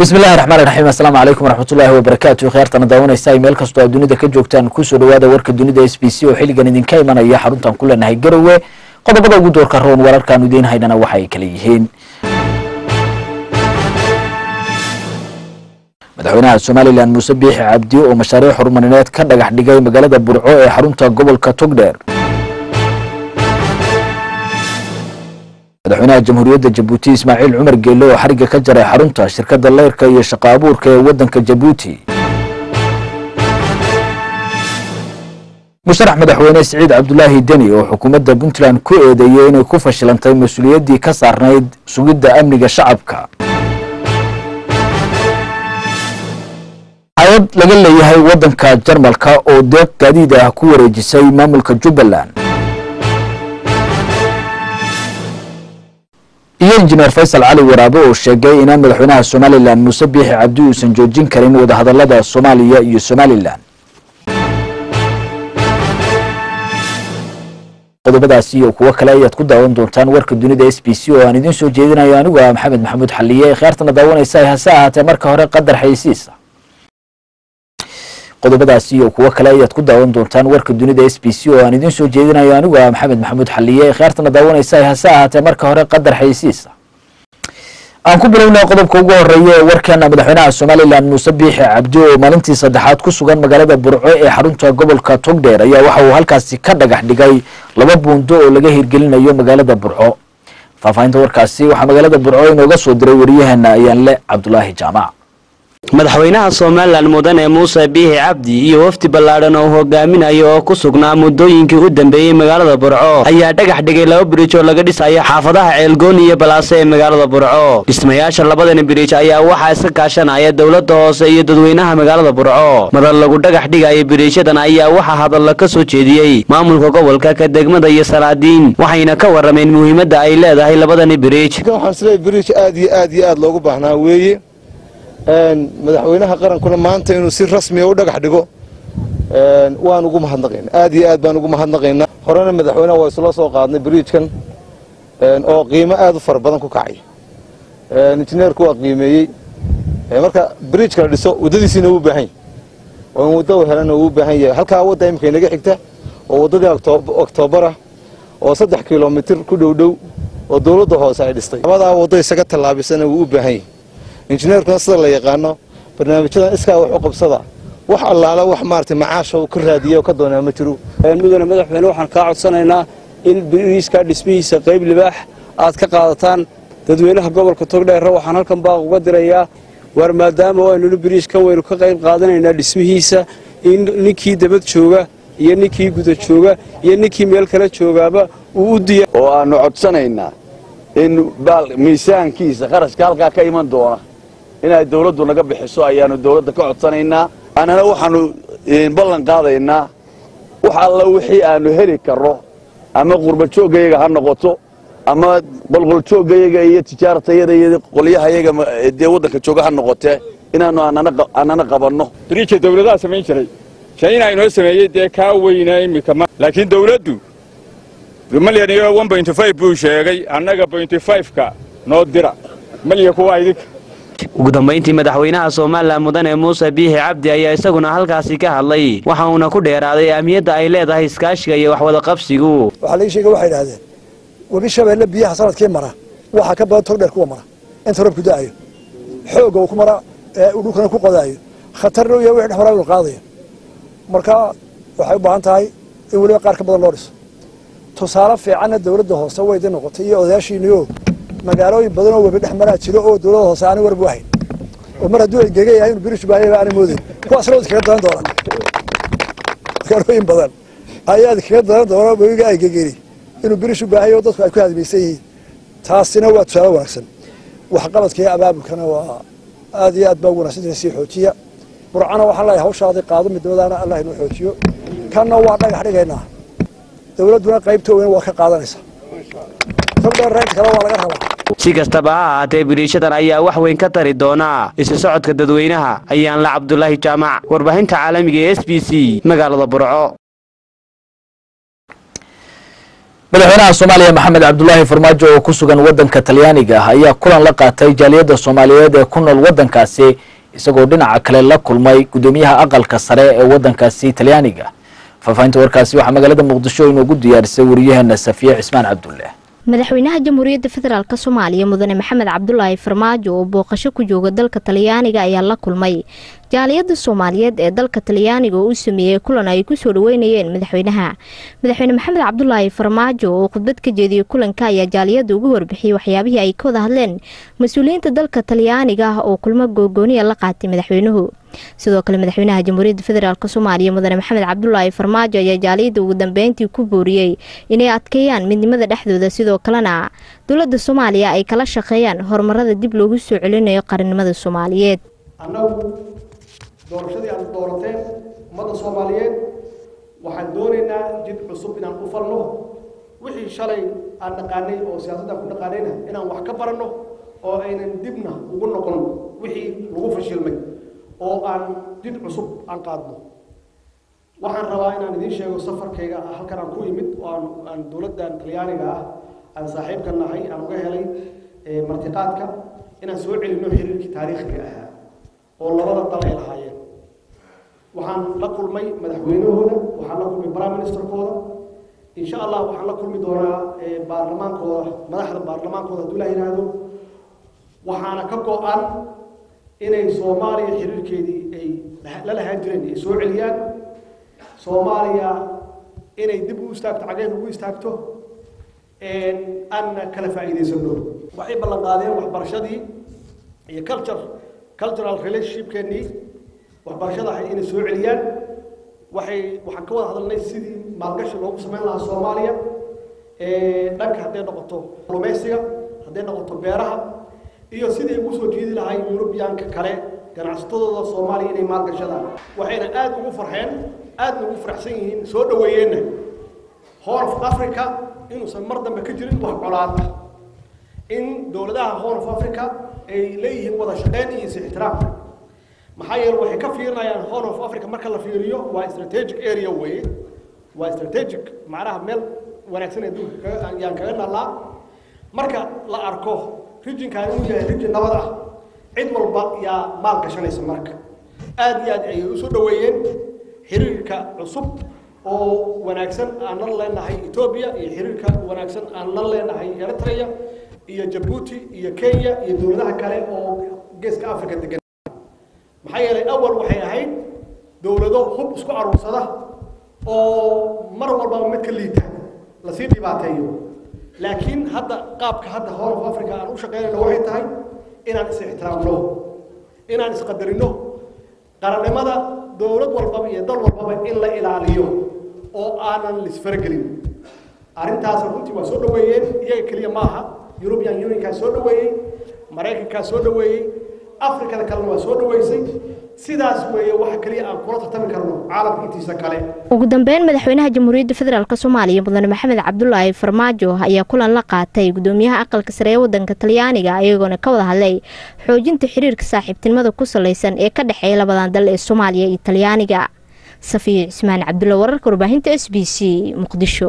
bismillahi raxmaani raxiim assalaamu calaykum waraxmatullaahi wabarakaatu khiyaartana daawanaysa ay meel kastoo aad dunida ka joogtaan kusoo dhawaada warka dunida s b c oo xilligan idinka imanaya xaruntan ku leenahay garowe qodobada ugu doorka roon wararkaanu idiin haynana waxa ay kala yihiin madaxweynaha somalilan muuse biixi cabdi oo mashaariic horumarineed ka dhagax dhigay magaalada burco ee xarunta gobolka togdheer madaxweynaha jamhuuriyadda jabuuti ismaaciil cumar geelle oo xariga ka jaray xarunta shirkadda leyrka iyo shaqo abuurka ee waddanka jabuuti musharax madaxweyne siciid cabdulaahi deni oo xukuumadda puntland ku eedeeyey inay ku fashilantay mas-uuliyaddii ka saarnayd sugidda amniga shacabka hay-ad laga leeyahay waddanka jarmalka oo deeq gaadiid ah ku wareejisay maamulka jubbaland iyo injineer faysal cali waraabe oo sheegay inaan madaxweynaha somalilan muuse biixi cabdi uusan joojin karin wadahadalada soomaaliya iyo somalilan qodobadaasi iyo kuwo kale ayaad ku daawan doontaan warka dunida s b c oo aan idiin soo jeedinayo anigu ah maxamed maxamuud xaliye khiyaartana daawanaysa hase ahaatee marka hore qadar xaysiisa qodobadaasi iyo kuwo kale ayaad ku daawan doontaan warka dunida s b c oo aan idiin soo jeedinayo anigu ah maxamed maxamuud xaliye khiyaartana daawanaysa hase ahaatee marka hore qadar xaysiisa aan ku bilownay qodobka ugu horeeya ee warkeena madaxweynaha somalilan muuse biixi cabdi oo maalintii saddexaad ku sugan magaalada burco ee xarunta gobolka togdheer ayaa waxa uu halkaasi ka dhagax dhigay laba buundo oo laga hirgelinayo magaalada burco faahfaahinta warkaasi waxaa magaalada burco inooga soo diray wariyaheena ayaanle cabdulaahi jaamac madaxweynaha somalilan mudane muuse biixi cabdi iyo wafdi ballaadhan oo hogaaminayo oo ku sugnaa muddooyinkii u dambeeyey magaalada burco ayaa dhagax dhigay laba biriij oo laga dhisayo xaafadaha ceelgooni iyo balaase ee magaalada burco dhismayaasha labadani biriij ayaa waxaa iska kaashanaya dowladda hoose iyo dadweynaha magaalada burco madal lagu dhagax dhigayo biriijyadan ayaa waxaa hadalla ka soo jeediyey maamulka gobolka ka degmada iyo salaadiin waxayna ka warrameen muhiimadda ay leedahay labadani biriij waxaan isleeyahay biriij aad iyo aad iyo aad loogu baahnaa weeye madaxweynaha qarankuna maanta inuu si rasmiya u dhagax dhigo waan ugu mahadnaqaynaa aad iyo aad baan ugu mahadnaqaynaa horena madaxweynaha waa isla soo qaadnay biriijkan oo qiimo aad u fara badan ku kacay injineerku waa qiimeeyey marka biriijka la dhiso waddadiisiina wuu baahan yahy oo in waddo helana wuu baahan yahay halkaa wadda imika inaga xigta oo waddadii oktoobarah oo saddex kilomitir ku dhowdhow oo dowladda hoose ay dhistay labadaa waddo isaga tallaabisana wuu u baahan yahay injineerkuna sida la yaqaano barnaamijyadan iskaa wax u qabsada wax allaala wax maarata macaasha uu ka raadiya oo ka doonaa ma jiro mudane madaxweyne waxaan kaa codsanaynaa in biriiska dhismihiisa qayb libaax aad ka qaadataan dadweynaha gobolka togdheerre waxaan halkan baaq uga dirayaa waar maadaama aynunu biriishkan waynu ka qayb qaadanaynaa dhismihiisa in ninkii dabad jooga iyo ninkii guda jooga iyo ninkii meel kale joogaaba uu u diya oo aannu codsanaynaa in miisaankiisa kharashka halkaa ka iman doona inay dawladdu naga bixiso ayaannu dawladda ka codsanaynaa annana waxaannu ballan qaadaynaa wax alla wixii aannu heli karro ama qurbajooggayaga ha noqoto ama qolqoljooggayaga iyo tijaaratayaga iyo qolyahayaga dee waddanka jooga ha noqotee inaannu annana qabanno biriijka dawladaha samayn jiray shaina inoo sameeyey dee kaa weynaa immika laakiin dawladdu malyan iyo buu sheegay annaga ka noo dira malya kuwa idinka ugu dambayntii madaxweynaha somalilan mudane muuse biixi cabdi ayaa isaguna halkaasi ka hadlay waxa uuna ku dheeraaday ahmiyadda ay leedahay iskaashiga iyo waxwada qabsigu waxaa laga sheegay waxay idhahdeen webi shabeelle biyaha sanadkii mara waxaa ka badan togdheer kuwa mara inta roobku da'ayo xoogga uu ku mara ee uu dhulkana ku qodaayo khatarna u yahay wixii dhex maraa inuu qaadayo marka waxay u baahan tahay in weliba qaar ka badan loo dhiso tusaale fiicanna dawladda hoose waydi noqotay iyo odayaashiiniyo magaalooyin badan oo webi dhex maraa jiro oo dawladda hoose aanay warbu ahayn oo mar hadduu engega yahay inuu birish baahayaba aanay moodayn kuwaasna wad kaga daran doonaan magaalooyin badan ayaad kaga daran doonaa webiga ay gegeni inuu birish u baahayo oo dadku ay ku hadmaysan yihiin taasina waa tusaale wanaagsan waxqabadka iyo abaabulkana waa aad iyo aad baa ugu wanaagsantahay sii xoojiya burcana waxaan leeyahay hawshaaday qaado midnimadaana allah inuu xoojiyo kanna waa dhagax dhigaynaa dawladduna qaybta weyn waa ka qaadanaysaa togdheer reynta kale waa laga rabaa si kastaba ha ahaatee biriishadan ayaa wax weyn ka tari doona isu socodka dadweynaha ayaanla cabdulaahi jaamac warbaahinta caalamiga ee s b c magaalada burco madaxweynaha soomaaliya maxamed cabdulaahi farmaajo oo ku sugan wadanka talyaaniga ah ayaa kulan la qaatay jaaliyadda soomaaliyeed ee ku nool wadankaasi isagoo dhinaca kale la kulmay guddoomiyaha aqalka sare ee wadankaasi talyaaniga faahfaahinta warkaasi waxaa magaalada muqdisho inoogu diyaarisay wariyaheena safiye cismaan cabdulle madaxweynaha jamhuuriyadda federaalk soomaaliya mudane maxamed cabdulaahi farmaajo oo booqasho ku jooga dalka talyaaniga ayaa la kulmay jaaliyadda soomaaliyeed ee dalka talyaaniga oo u sameeyey kulan ay kusoo dhaweynayeen madaxweynaha madaxweyne maxamed cabdulaahi farmaajo oo khudbad ka jeediyey kulanka ayaa jaaliyadda ugu warbixiyey waxyaabihii ay ka wada hadleen mas-uuliyiinta dalka talyaaniga ah oo kulmo googooniya la qaatay madaxweynuhu sidoo kale madaxweynaha jamhuuriyadda federaalk soomaaliya mudane maxamed cabdulaahi farmaajo ayaa jaaliyadda ugu dambeyntii ku booriyey inay adkeeyaan midnimada dhexdooda sidoo kalena dowladda soomaaliya ay kala shaqeeyaan horumarada dib loogu soo celinayo qarannimada soomaaliyeed annagu doorashadii aad doorateen ummadda soomaaliyeed waxaan doonaynaa jid cusub inaan u falno wixii shalay aan dhaqaanay oo siyaasaddan ku dhaqaanayna inaan wax ka baranno oo aynan dibna ugu noqon wixii lagu fashilmay oo aan jid cusub aan qaadno waxaan rabaa inaan idiin sheego safarkayga halkan aan ku imid oo aan aan dowladdan talyaaniga ah aan saaxiibka nahay aan uga helay martiqaadka inaan soo celinno xiriirkii taariikhiga ahaa oo labada dal ay lahaayeen waxaan la kulmay madaxweynahooda waxaan la kulmay prime ministerkooda insha allah waxaan la kulmi doonaa baarlamaankooda madaxda baarlamaankooda hadduu la yidhaahdo waxaana ka go-an inay soomaaliya xiriirkeedii ay la lahaan jireen ay soo celiyaan soomaaliya inay dib u istaagto cageed ugu istaagto aanna kala faa'iidaysano waxay ballan qaadeen waxbarashadii iyo culture cultural relationshipkeenii waxbarashada ahay inay soo celiyaan waxay waxaan ka wada hadalnay sidii maalgashi loogu samayn lahaa soomaaliya dhanka hadday noqoto lumeysiga hadday noqoto beeraha iyo sidii ugu soo jiidi lahay yurubiyaanka kale ganacsatadooda soomaaliya inay maalgashadaan waxayna aada ugu farxeen aadna ugu faraxsan yihiin soo dhaweeyeenna horn of africa inuusan mar dambe ka jirin wax colaad ah in dowladaha horn of africa ay leeyihiin wada shaqeyn iyo is-ixtiraam maxaa yeele waxay ka fiirinayaan horn of africa marka la fiiriyo waa strategic area weeye waa strategic macnaha meel wanaagsan adduunka yaan kaga nalaa marka la arko rijinkan inuu yahay rijin nabad ah cid walba yaa maal gashanaysa marka aada iyo aad ayay usoo dhaweeyeen xiriirka cusub oo wanaagsan aan la leenahay etoobiya iyo xiriirka wanaagsan aan la leenahay eritrea iyo jabuuti iyo kenya iyo dowladaha kale oo geeska africa degan maxaa yeelay awal waxay ahayd dowlado hub isku aruursada oo mar walbaba mid ka liita lasii dhibaateeyo laakiin hadda qaabka hadda horn of africa aan u shaqeynayno waxay tahay inaan is ixtiraamno inaan isqadarino qarannimada dowlad walbaba iyo dal walbaba in la ilaaliyo oo aanan lisfaragelin arrintaas runtii waa soo dhaweeyeen iyaga keliya maaha european unionkaa soo dhaweeyey maraykankaa soo dhaweeyey afrikada kalena waa soo dhaweysay sidaas weeye waxa keliya aan kula tartami karno caalamka intiisa kale ugu dambeyn madaxweynaha jamhuuriyadda federaalk soomaaliya mudane maxamed cabdulaahi farmaajo ayaa kulan la qaatay gudoomiyaha aqalka sare ee wadanka talyaaniga iyagoona ka wada hadlay xoojinta xiriirka saaxiibtinimada ku salaysan ee ka dhexeeya labadan dal ee soomaaliya iyo talyaaniga safiya cismaan cabdulla wararka warbaahinta s b c muqdisho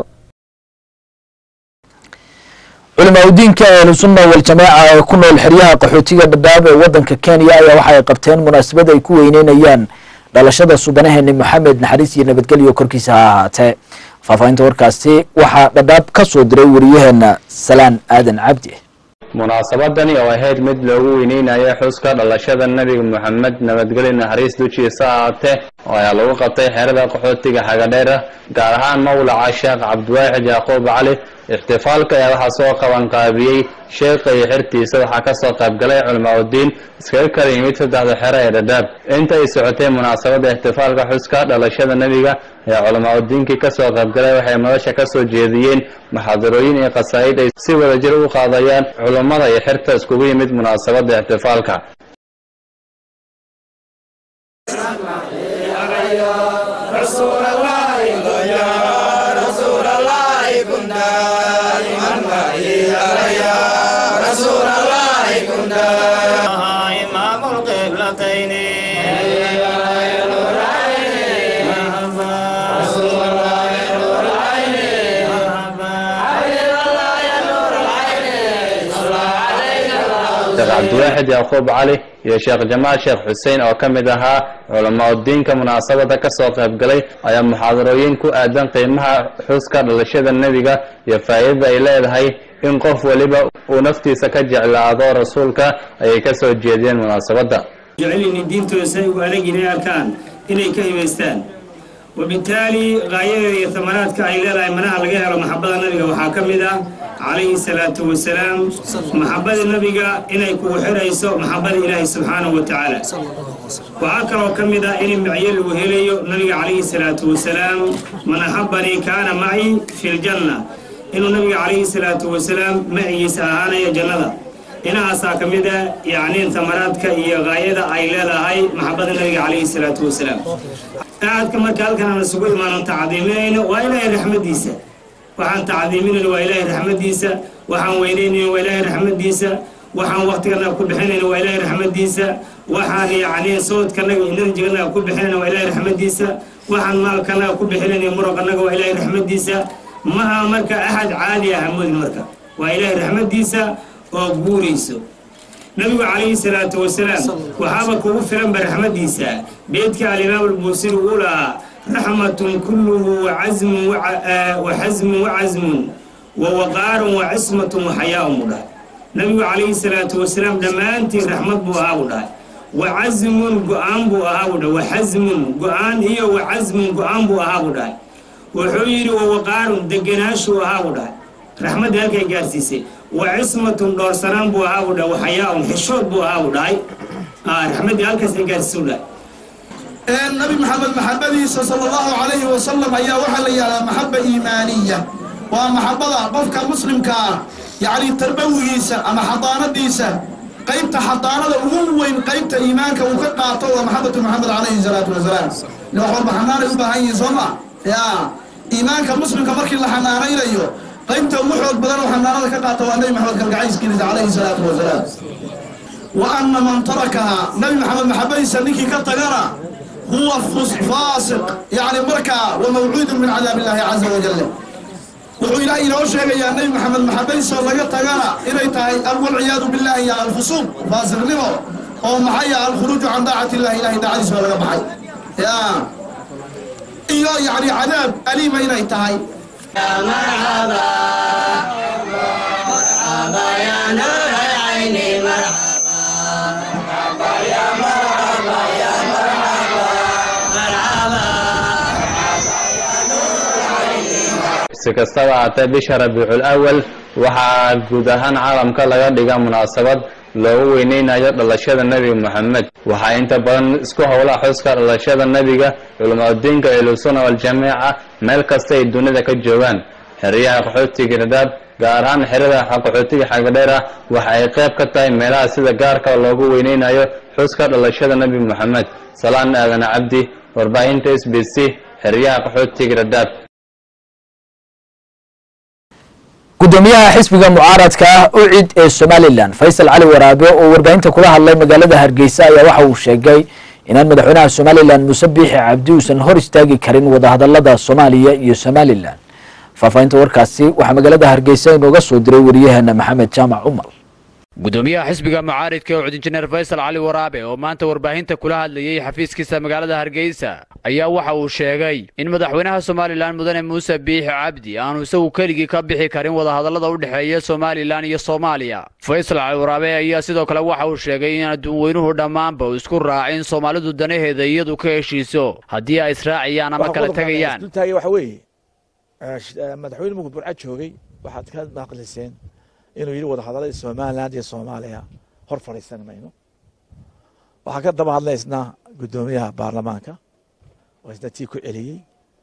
culimaa udiinka ahlusunna waljamaaca ee ku nool xeryaha qaxootiga dhadhaab ee wadanka kenya ayaa waxa ay qabteen munaasabad ay ku weyneynayaan dhalashada suubanaheeni maxamed naxariis iyo nabadgelyo korkiisa ha ahaatee faahfaahinta warkaasi waxaa dhadhaab ka soo diray wariyaheena salaan aadan cabdi munaasabadani oo ahayd mid loogu weyneynayo xuska dhalashada nebiga moxamed nabadgelyo naxariis dujiisa ahaatee oo ayaa lagu qabtay xerada qaxootiga xagadheera gaar ahaan mawlaca sheekh cabdiwaaxid yacquub cali ixtifaalka ayaa waxaa soo qabanqaabiyey sheekha iyo xertiisa waxaa kasoo qaybgalay culimaauddiin iskaga kala yimid saddexda xero ee dhadhaab inta ay socotay munaasabadda ixtifaalka xuska dhalashada nebiga ayaa culimaauddiinkii kasoo qaybgalay waxay madasha kasoo jeediyeen maxaadarooyin iyo qasaa'id ay si wadajir u qaadayaan culummada iyo xerta iskugu yimid munaasabadda ixtifaalka cabdiwaaxid yacquub cali iyo sheekh jamaal sheekh xuseen oo ka mid ahaa culamaa diinka munaasabada ka soo qayb galay ayaa muxaadarooyin ku aadan qiimaha xuska dhalashada nebiga iyo faa'iidada ay leedahay in qof waliba uu naftiisa ka jeclaado rasuulka ayay ka soo jeediyeen munaasabadda jecelini diintooda say ugu adag inay arkaan inay ka himaystaan وبالتالي غاية ثمرات كايلة منها لقيها محبة النبي وحاكمها عليه الصلاة والسلام محبة النبي إن يكون حريص محبة إله سبحانه وتعالى وعكر وكمدا إن معيل وهلي النبي عليه الصلاة والسلام من أحبني كان معي في الجنة إنه النبي عليه الصلاة والسلام معي ساهانا يا جنة inahaasaa ka mid a yacni tamaraadka iyo gaayada ay leedahay maxabadda nabiga calayhi salaatu wasalaam aadka marka halkan aan isugu imaano tacdiiminayno waa ilaahay raxmadiisa waxaan tacdiiminayno waa ilaahay raxmadiisa waxaan weynaynayno waa ilaahay raxmadiisa waxaan waktiganaga ku bixinayno waa ilaahay raxmadiisa waxaan yacni sawdkanaga enerjiganaga ku bixinayno waa ilaahay raxmadiisa waxaan maalkanaga ku bixinayno muruqanaga waa ilaahay raxmadiisa ma aha marka axad caadi ah moodin marka waa ilaahay raxmadiisa oo guurayso nabigu calayhi salaatu wasalaam waxaaba kugu filanba raxmadiisa beedka alimaam albuusiri uu lahaa raxmatun kulluhu wacasmun waxasmun wacasmun wawaqaarun wacismatun waxayaa'un buu dhahay nabigu calayhi salaatu wasalaam dhammaantiin raxmad buu ahaa buu dhahay wacasmun go-aan buu ahaa buu dhahay waxasmun go-aan iyo wacasmun go-aan buu ahaa buu dhahay wuxuu yidhi wawaqaarun deganaashuu ahaa buu dhahay raxmadda halkay gaarsiisay wacismatun dhoorsanaan buu ahaa buu dhahay waxayaa-un xishood buu ahaa buu dhahay raxmaddii halkaasay gaarsiisuu dhahay nabi maxamed maxabadiisa sala allahu calayhi wasalam ayaa waxaa la yidhahdaa maxaba iimaaniya waa maxabada qofka muslimka ah yacni tarbawigiisa ama xadaanadiisa qaybta xadaanada ugu weyn qaybta iimaanka uu ka qaato waa maxabatu maxamed calayhi salaatu wasalaam ila wax walba xanaanay u baahan yihiin soo ma ya iimaanka muslimka markii la xanaanaynayo qaybta ugu xoog badan oo xanaanada ka qaata waa nabi maxamed kalgacayskiisa calayhi salaatu wasalaam wa anna man tarakaha nabi maxamed maxabadiisa ninkii ka tagana huwa faasiq yacni markaa wa mawcuudun min cadaab illaahi caza wajal wuxuu ilaahay inoo sheegayaa nabi maxamed maxabadiisa laga tagana inay tahay walciyaadu billahi ya alfusuuq faasiqnimo oo maxaya alkhuruuju can daacati illahi ilahay daacadiisa laga baxay ya iyo yacni cadaab aliima inay tahay مرحبا مرحبا يا نور العين مرحبا مرحبا يا مرحبا يا مرحبا مرحبا si kastaba haatee bisha rabiicul awal waxaa guud ahaan caalamka laga dhiga munaasabad loogu weyneynayo dhalashada nebiga moxamed waxaa inta badan isku howla xuska dhalashada nebiga culamadiinka ehlusuna waljamiica meel kasta ay dunida ka joogaan xeryaha qaxootiga radaab gaar ahaan xerada qaxootiga xagadheer ah waxa ay qayb ka tahay meelaha sida gaarka loogu weyneynayo xuska dhalashada nebi moxamed salaan aadan cabdi warbaahinta s b c xeryaha qaxootiga radaab gudoomiyaha xisbiga mucaaradka ah ucid ee somalilan faysal cali waraabe oo warbaahinta kula hadlay magaalada hargeysa ayaa waxa uu sheegay inaan madaxweynaha somalilan muuse biixi cabdi uusan hor istaagi karin wadahadalada soomaaliya iyo somalilan faahfaahinta warkaasi waxaa magaalada hargeysa inooga soo diray wariyaheena maxamed jaamac cumar gudoomiyaha xisbiga mucaaridka ee cud injineer faysal cali waraabe oo maanta warbaahinta kula hadlayay xafiiskiisa magaalada hargeysa ayaa waxa uu sheegay in madaxweynaha somalilan mudane muuse biixi cabdi aanu isagu keligii ka bixi karin wadahadallada u dhexeeya somalilan iyo soomaaliya faysal cali waraabe ayaa sidoo kale waxa uu sheegay in adduunweynuhu dhammaanba uu isku raacin soomaalidu danaheeda iyadu ka heshiiso haddii ay israaciyaan ama kala tegayaan waxa weeye madaxweyne mugu burca joogay waxaad ka maqliseen inuu yidhi wadahadallada somaliland iyo soomaaliya hor fadhiisan mayno waxaa ka daba hadlaysnaa guddoomiyaha baarlamaanka oo isna tii ku celiyey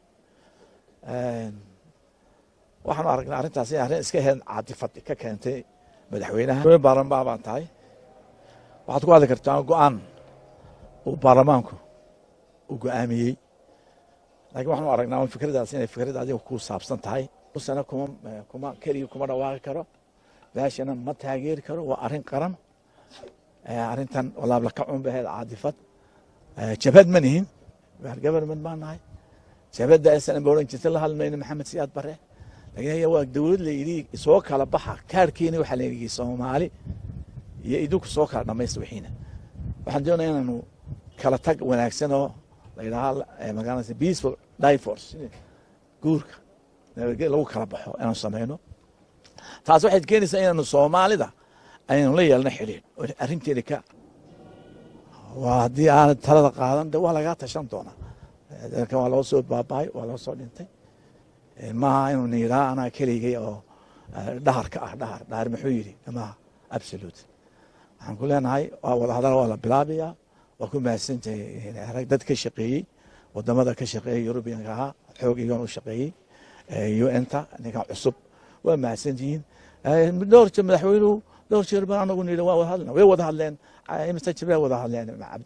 waxaanu aragnay arrintaas in arrin iska heed caadifad ka keentay madaxweynaha baarlamaan baan tahay waxaad ku hadli kartaa go-aan uu baarlamaanku uu go-aamiyey laakiin waxaanu aragnaa fikradaas inay fikrad adiga ku saabsan tahay sana kuma kuma keligii kuma dhawaaqi karo meeshana ma taageeri karo waa arrin qaran arrintan walaabla ka cun baheed caadifad jabhad ma nihin government baan nahay jabhadda aysan ba odhan jirta la hadlmayno maxamed siyaad bare laakiin haya waa dowlad la yidhi soo kala baxa kaarkiina waxaa la yidhi soomaali iyo idinku soo kala dhamaysta wixiina waxaan doonaya inaanu kala tag wanaagsan oo la yidhaaha magaalada peaceful divorce guurka nabadgelya lagu kala baxo inaanu samayno taas waxay keenaysaa inaanu soomaalida aynu la yeelno xidhiir oo arrinteeda ka waa haddii aanad talada qaadan de waa lagaa tashan doonaa dalkan waa loo soo baabahay waa loo soo dhintay maaha inuu niiraa anaa keligay oo dhahar ka ah dhahar dhahar muxuu yidhi maaha absolute waxaan ku leenahay waa wadahadal waa la bilaabayaa waa ku mahadsantahay rag dad ka shaqeeyey wadamada ka shaqeeyey yurubiyanka ahaa xoog igan u shaqeeyey un-ta ninkan cusub waa mahadsantihiin dhowr jeer madaxweynuhu dhowr jeer baan anagu nidhi waa wada hadlena way wada hadleen imisa jir bay wada hadleen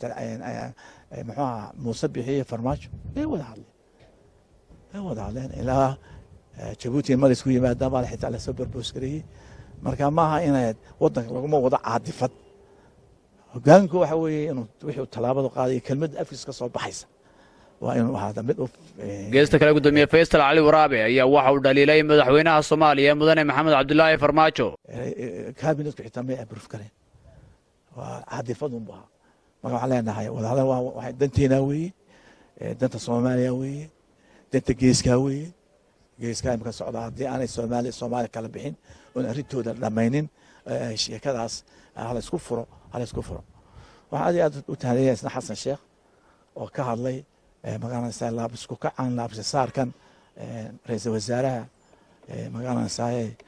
muxuu ahaa muuse bixiye farmaajo way wada hadleen way wada hadleen ilaa jabuuti mar isku yimaadaan baa xitaa lasoo barboos gareeyey marka maaha inaad wadanka laguma wado caadifad hogaanku waxa weeye inuu wixii tallaabadu qaadayo kelmadda afkiis ka soo baxaysa waa inuu ahaada mid u geesta kale gudoomiye faysal cali waraabe ayaa waxa uu dhaliilay madaxweynaha soomaaliya mudane maxamed cabdulaahi farmaajo kabinetku xitaa may abruf kareen waa caadifadun bu ahaa marka waxaan leenahay wadahadal waa danteena weeye danta soomaaliya weeye danta geeskaa weeye geeskaa imika socda haddii aanay soomaali soomaaliya kala bixin oon arrintooda dhammaynin sheekadaas hala isku furo hala isku furo waxaan aad iyo aad u tahadaya isna xasan sheekh oo ka hadlay magaranaysaa laabisku kacan laabsisaarkan ra-iisul wasaaraha magaranaysaa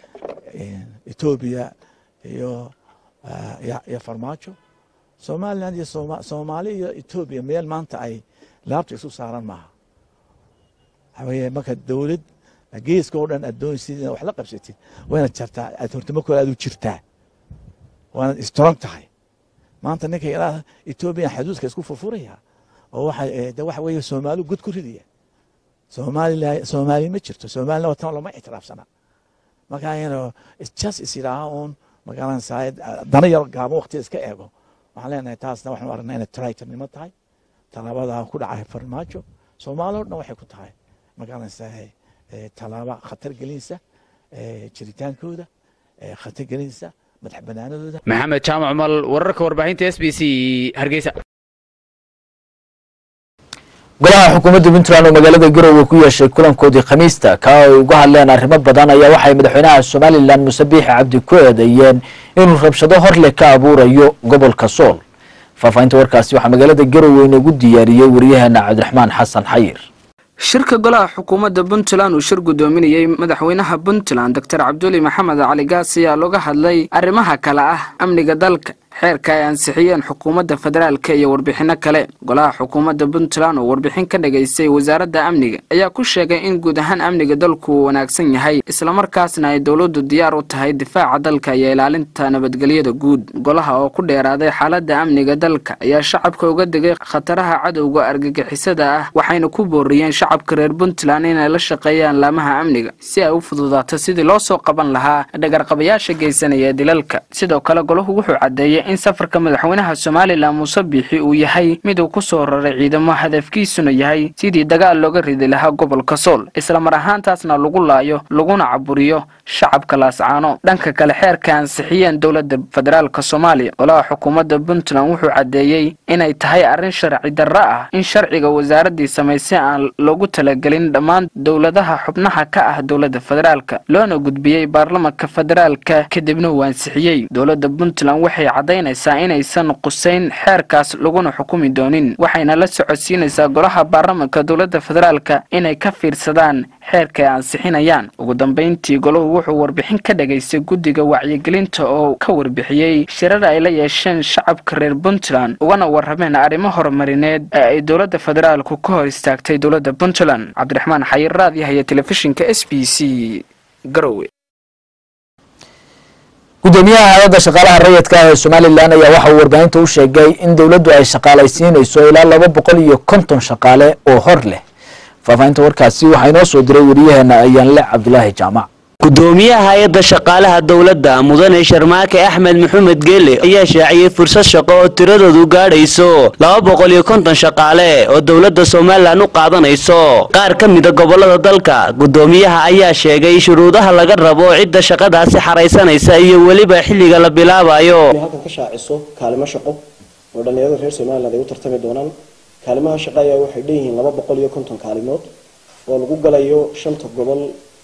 etoobiya iyo iyo farmaajo somaliland iyo soomaali iyo etoobiya meel maanta ay laabta isu saaran maaha waxaa weeye marka dowlad geeska oo dhan aad doonaysid inaad wax la qabsatid waynad jartaa aad hortimo kale aad u jirtaa waanad strong tahay maanta ninka ilaa etoobiya xaduudka isku furfuraya oo waxa de waxa weeye soomaali god ku ridaya soomaalila soomaali ma jirto soomaalina watan lama ictiraafsana marka ino just is yidhaaha uun magaranaysaa dana yar gaabo waqtiga iska eego waxaan leenahay taasna waxaan u aragnaa inay traitornimo tahay tallaabada ku dhacay farmaajo soomaali o dhan waxay ku tahay magaranaysaa tallaaba khatar gelinaysa jiritaankooda khatar gelinaysa madax banaanadooda maxamed jaamac mal wararka warbaahinta s b c hargeysa golaha xukuumadda puntland oo magaalada garowe ku yeeshay kulankoodii khamiista ka ay uga hadleen arrimo badan ayaa waxay madaxweynaha somalilan muuse biixi cabdi ku eedeeyeen inuu rabshado hor leh ka abuurayo gobolka sool faahfaahinta warkaasi waxaa magaalada garowe inoogu diyaariyey waryaheena cabdiraxmaan xasan xayir shirka golaha xukuumadda puntland uu shir gudoominayey madaxweynaha puntland doctor cabduli maxamed cali gaas ayaa looga hadlay arrimaha kale ah amniga dalka xeerka ay ansixiyeen xukuumadda federaalka iyo warbixinno kale golaha xukuumadda puntland oo warbixin ka dhagaystay wasaaradda amniga ayaa ku sheegay in guud ahaan amniga dalku uu wanaagsan yahay islamarkaasna ay dowladdu diyaar u tahay difaaca dalka iyo ilaalinta nabadgelyada guud golaha oo ku dheeraaday xaaladda amniga dalka ayaa shacabka uga degay khataraha cadowga argagixisada ah waxayna ku booriyeen shacabka reer puntland inay la shaqeeyaan laamaha amniga si ay u fududaato sidii loo soo qaban lahaa dhagarqabayaasha geysanaya dilalka sidoo kale golahu wuxuu caddeeyey in safarka madaxweynaha somalilan muuse biixi uu yahay mid uu ku soo raray ciidamo hadafkiisuna yahay sidii dagaal looga ridi lahaa gobolka sool islamar ahaantaasna lagu laayo laguna caburiyo shacabka laascaano dhanka kale xeerka ansixiyeen dowladda federaalk soomaaliya golaha xukuumadda puntland wuxuu caddeeyey inay tahay arrin sharci darro ah in sharciga wasaaraddii samaysay aan loogu talagelin dhammaan dowladaha xubnaha ka ah dowladda federaalka loona gudbiyey baarlamanka federaalka kadibna uu ansixiyey dowladda puntland waxay caddaynaysaa inaysan qusayn xeerkaas laguna xukumi doonin waxayna la socodsiinaysaa golaha baarlamanka dowladda federaalka inay ka fiirsadaan xeerka ay ansixinayaan ugu dambayntii golahu wuxuu warbixin ka dhagaystay guddiga wacyigelinta oo ka warbixiyey shirar ay la yeesheen shacabka reer puntland ugana warrameen arrimo horumarineed ee ay dowladda federaalku ka hor istaagtay dowladda puntland cabdiraxmaan xayir raadiyahaya telefishinka s b c garowe gudoomiyaha hay-adda shaqaalaha rayidka ah ee somalilan ayaa waxa uu warbaahinta u sheegay in dowladdu ay shaqaalaysiinayso ilaa laba boqol iyo konton shaqaale oo hor leh faahfaahinta warkaasi waxaa inoo soo diray wariyaheena ayaanle cabdulaahi jaamac gudoomiyaha hay-adda shaqaalaha dowladda mudane sharmaake axmed maxamed geele ayaa shaaciyey fursad shaqo oo tiradoodu gaadhayso laba boqol iyo konton shaqaale oo dowladda somalilan u qaadanayso qaar ka mida gobolada dalka gudoomiyaha ayaa sheegay shuruudaha laga rabo cidda shaqadaasi xaraysanaysa iyo weliba xilliga la bilaabayo halkan ka shaaciso kaalimo shaqo oo dhallinyarada reer somaliland ay u tartami doonaan kaalimaha shaqo ayaa waxay dheeyihiin laba boqol iyo konton kaalimood oo lagu galayo shanta gobol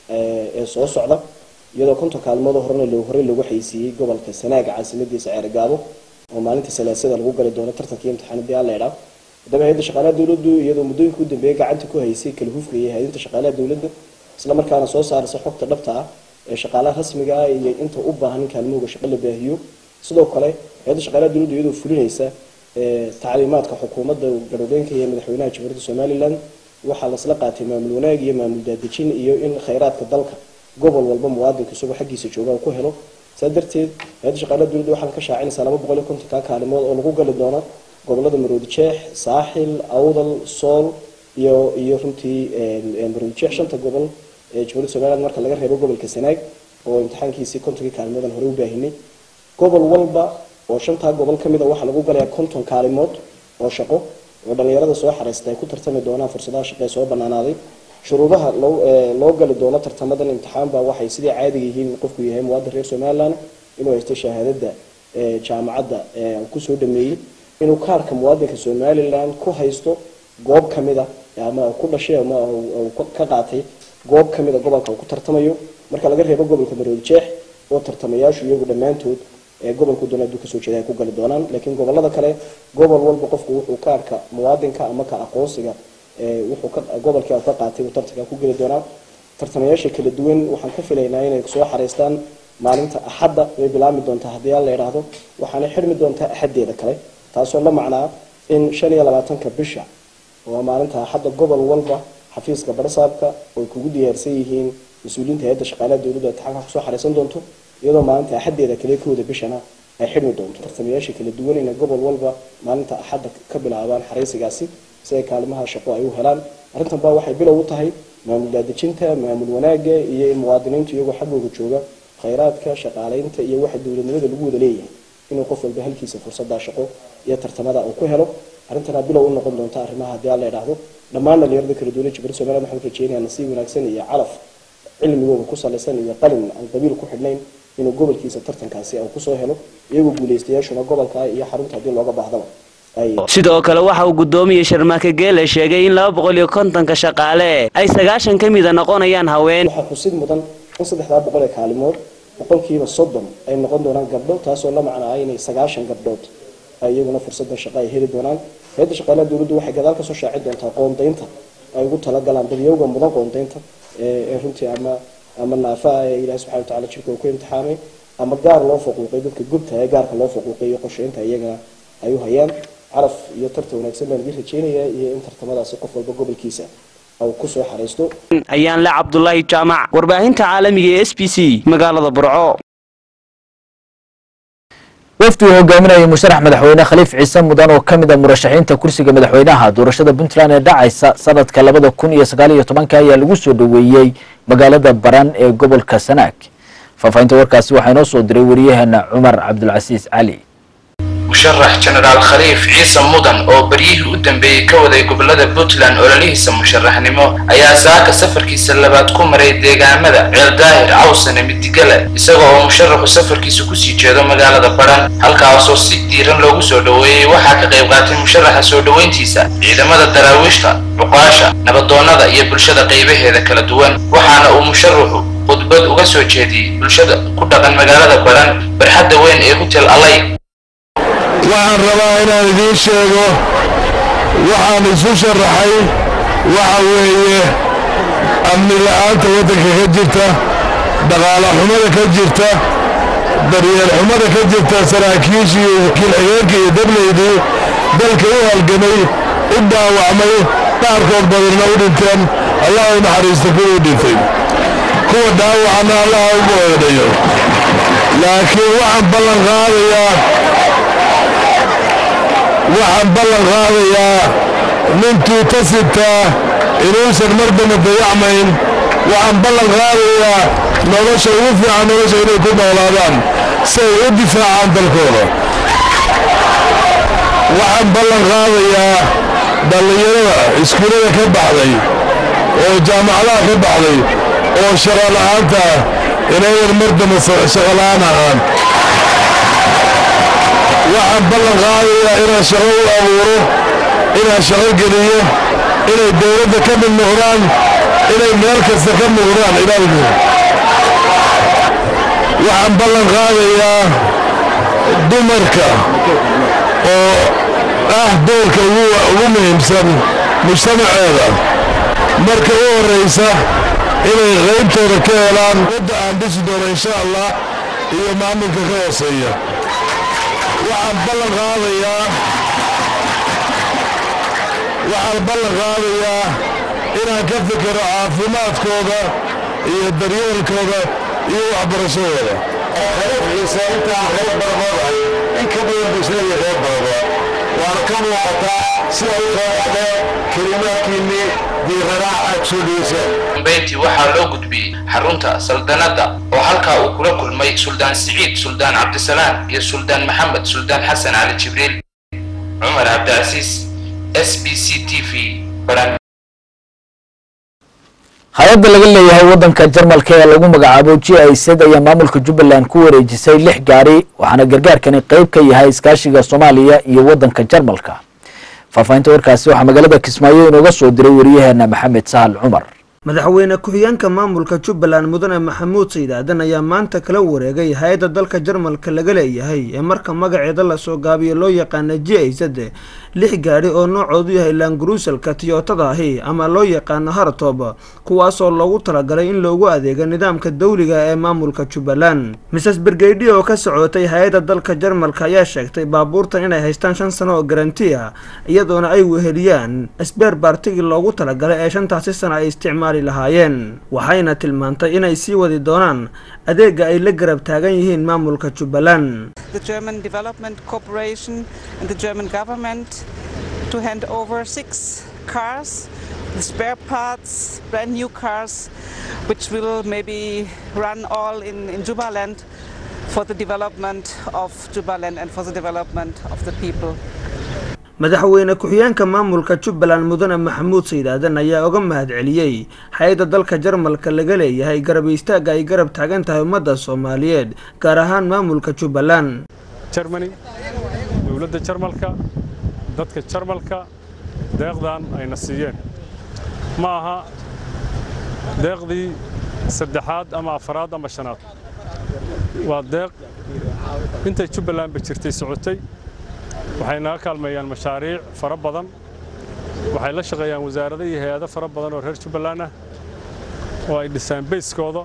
ee soo socda iyadoo konton kaalmood horena loo horey loogu xaysiiyey gobolka sanaaga caasimadiisa ceergaabo oo maalinta salaasada lagu gali doono tartankii imtixaanadii alleedha haddaba hay-adda shaqaalaha dowladdu iyadoo muddooyinka u dambeeyay gacanta ku haysay kala hufka iyo hay-adinta shaqaalaha dowladda isla markaana soo saaraysa xogta dhabta ah ee shaqaalaha rasmiga ah iyo inta u baahan in kaalmahooga shaqo la baahiyo sidoo kale hay-adda shaqaalaha dowladdu iyadoo fulinaysa tacliimaadka xukuumadda garhoweenka iyo madaxweynaha jamhuuriyadda somaliland waxaa lasla qaatay maamul wanaag iyo maamul daadejin iyo in khayraadka dalka gobol walba muwaadinka isagoo xaggiisa jooga ku helo saa darteed hay-adda shaqaalaha dowladda waxaa ka shaacinaysaa laba boqol iyo kontonka kaalimood oo lagu gali doono gobolada maroodi jeex saaxil awdal sool iyo iyo runtii maroodi jeex shanta gobol ee jamhuuriyadda somaliland marka laga reebo gobolka sanaag oo imtixaankiisii kontonkii kaalmoodan hore u baahinay gobol walba oo shantaa gobol ka mid a waxaa lagu galayaa konton kaalimood oo shaqo oo dhallinyarada soo xaraystay ay ku tartami doonaan fursadaha shaqo ee soo banaanaaday shuruudaha loo loo gali doono tartamadan imtixaanba waxay sidii caadiga yihiin qofku yahay muwaadin reer somaliland inuu haysto shahaadada jaamacadda kusoo dhameeyey inuu kaarka muwaadinka somaliland ku haysto goob kamid a ama ku dhashay ama ka qaatay goob kamid a gobolka uu ku tartamayo marka laga reebo gobolka maroodi jeex oo tartamayaashu iyagu dhammaantood ee gobolku doona aduu kasoo jeeda ay ku gali doonaan laakiin gobolada kale gobol walba qofku wuxuu kaarka muwaadinka ama ka aqoonsiga wuxuu gobolkii ka qaatay uu tartanka ku geli doonaa tartamayaasha kala duwan waxaan ka filaynaa inay soo xareystaan maalinta axadda way bilaabmi doontaa haddii aan la idhaahdo waxaana xirmi doontaa axaddeeda kale taasoo la macnaa in shan iyo labaatanka bisha oo maalinta axadda gobol walba xafiiska barsaabka oo kugu diyaarsan yihiin mas-uuliyiinta hay-adda shaqaalaha dowladda imtixaanka kusoo xareysan doonto iyadoo maalinta axaddeeda kale kooda bishana ay xidhmi doonto tartamayaasha kala duwan inay gobol walba maalinta axadda ka bilaabaan xareysigaasi si ay kaalimaha shaqo ay u helaan arrintan baa waxay bilow u tahay maamul daadejinta maamul wanaaga iyo in muwaadiniintu iyagoo xaggooga jooga khayraadka shaqaaleynta iyo waxa dowladnimada lagu wada leeyahay inuu qof walba halkiisa fursadda shaqo iyo tartamada uu ku helo arrintana bilow u noqon doonta arrimaha haddii aan la idhaahdo dhammaan dhalinyarada kala duwan jibir somaliland waxaan rajeynayaa nasiib wanaagsan iyo calaf cilmigooda ku salaysan iyo qalin aan qabiil ku xidhnayn inuu gobolkiisa tartankaasi uu kusoo helo iyagoo guuleystayaashuna gobolka iyo xarunta haddii looga baahdaba sidoo kale waxa uu gudoomiyey sharmaake geele sheegay in laba boqol iyo kontonka shaqaale ay sagaashan ka mida noqonayaan haween waxaa xusid mudan in saddexdaa boqol ee kaalimood boqolkiiba soddon ay noqon doonaan gabdho taasoo la macnaa inay sagaashan gabdhood ay iyaguna fursadda shaqo ay heli doonaan hay-adda shaqaalaha dowladdu waxay gadaal kasoo shaaci doontaa qoondaynta ay ugu talagalaan dadyowga mudan qoondaynta ee runtii ama ama naafa ee ilaahi subxana watacaala jirka uu ku imtixaamay ama gaar loo faquuqay dadka gubta ee gaarka loo faquuqay iyo qorsheynta iyagana ay u hayaan caraf iyo tartan wanaagsan baan idin rajeynayaa iyo in tartamadaasi qof walba gobolkiisa uu kusoo xareysto ayaan le cabdulaahi jaamac warbaahinta caalamiga ee s b c magaalada burco wafdi uu hogaaminayay musharax madaxweyne khaliif ciise mudan oo ka mid a murashaxiinta kursiga madaxweynaha doorashada puntland ee dhacaysa sanadka labada kun iyo sagaal iyo tobanka ayaa lagu soo dhoweeyey magaalada baran ee gobolka sanaag faahfaahinta warkaasi waxaa inoo soo diray wariyaheena cumar cabdulcasiis cali musharax jenaraal khaliif ciise mudan oo beryihii u dambeeyey ka waday gobolada puntland ololihiisa musharaxnimo ayaa saaka safarkiisa labaad ku maray deegaamada ceeldaahir cawsane midigale isaga oo musharaxu safarkiisa kusii jeedo magaalada badhan halkaasoo si diiran loogu soo dhoweeyey waxaa ka qayb qaatay musharaxa soo dhoweyntiisa ciidamada daraawiishta cuqaasha nabadoonnada iyo bulshada qaybaheeda kala duwan waxaana uu musharaxu khudbad uga soo jeediyey bulshada ku dhaqan magaalada badhan barxadda weyn ee hotel alay waxaan rabaa inaan idiin sheego waxaan isu sharaxay waxa weeye amni la'aanta waddanka ka jirta dhaqaala xumada ka jirta daryeel xumada ka jirta saraakiishii wakiil xigeenka iyo dablaydii dalka u halgamay u dhaawacmay qaarkood badanna u dhinteen allah u naxariista kuwuu dhintay kuwa dhaawacana allah u boodhayo laakiin waxaan ballan qaadayaa waxaan ballan qaadayaa nintuu tasintaa inuusan mar dambe dayacmayn waxaan ballan qaadayaa nolosha ugu fiican nolosha inay ku noolaadaan si ay u difaacaan dalkooda waxaan ballan qaadayaa dhallinyarada iskuullada ka baxday oo jaamacadaha ka baxday oo shaqo la'aanta inayan mar dambe shaqo la'aan ahaan waxaan ballan qaadayaa inaan shaqo u abuuro inaan shaqo geliyo inay dowladda ka mid noqdaan inay meel kasta ka muuqdaan ilaalku waxaan ballan qaadayaa dumarka oo ah doorka ugu muhiimsan mujtamaceeda marka u horraysa inay qaybtooda ka helaan wadda aan dhisi doono insha allah iyo maamulka ka hooseeya waxaan ballan qaadayaa waxaan ballan qaadayaa inaan ka fikiro caafimaadkooda iyo daryeelkooda iyo waxbarashadooda xiisa intaa reer barabooda in ka badan bulshada reer barabo waana ka muuqataa sida u qaaxdee kelimaadkiinnii diirarac aad soo dhiiseen dambeyntii waxaa loo gudbiyey xarunta saldanadda oo halkaa uu kula kulmay suldaan siciid suldaan cabdisalaam iyo suldaan maxamed suldaan xasan cali jibriil cumar cabdicasiis s b c t v hay-adda laga leeyahay waddanka jarmalka ee lagu magacaabo g i z ayaa maamulka jubbaland ku wareejisay lix gaari waxaana gargaarkani qeyb ka yahay iskaashiga soomaaliya iyo waddanka jarmalka faahfaahinta warkaasi waxaa magaalada kismaayo inooga soo diray wariyaheena maxamed sahal cumar madaxweyne ku-xigeenka maamulka jubbaland mudane maxamuud saydaadan ayaa maanta kala wareegay hay-adda dalka jarmalka laga leeyahay ee marka magaceeda lasoo gaabiyo loo yaqaana j i z lix gaadhi oo noocoodu yahay laanguruusalka tiyootada ahi ama loo yaqaano hartob kuwaasoo loogu talagalay in loogu adeego nidaamka dawliga ee maamulka jubbaland mises bergeydi oo ka socotay hay-adda dalka jarmalka ayaa sheegtay baabuurtan inay haystaan shan sano oo garanti ah iyadoona ay weheliyaan sbeer baartigii loogu talagalay ee shantaasi sana ay isticmaali lahaayeen waxayna tilmaantay inay sii wadi doonaan adeega ay la garab taagan yihiin maamulka jubbaland the German Development Corporation and the German government to hand over six cars, the spare parts, brand new cars, which will maybe run all in, in Jubaland for the development of Jubaland and for the development of the people. madaxweyne ku-xigeenka maamulka jubbaland mudane maxamuud saydaadan ayaa uga mahadceliyey hay-adda dalka jarmalka laga leeyahay garab istaagga ay garab taagan tahay ummadda soomaaliyeed gaar ahaan maamulka jubbaland jermani dowladda jarmalka dadka jarmalka deeqdan ayna siiyeen ma aha deeqdii saddexaad ama afaraad ama shanaad waa deeq intay jubbalandba jirtay socotay waxay naga kaalmeeyaan mashaariic fara badan waxay la shaqeeyaan wasaarado iyo hay-ado fara badan oo reer jubbaland ah oo ay dhisaan bayskooda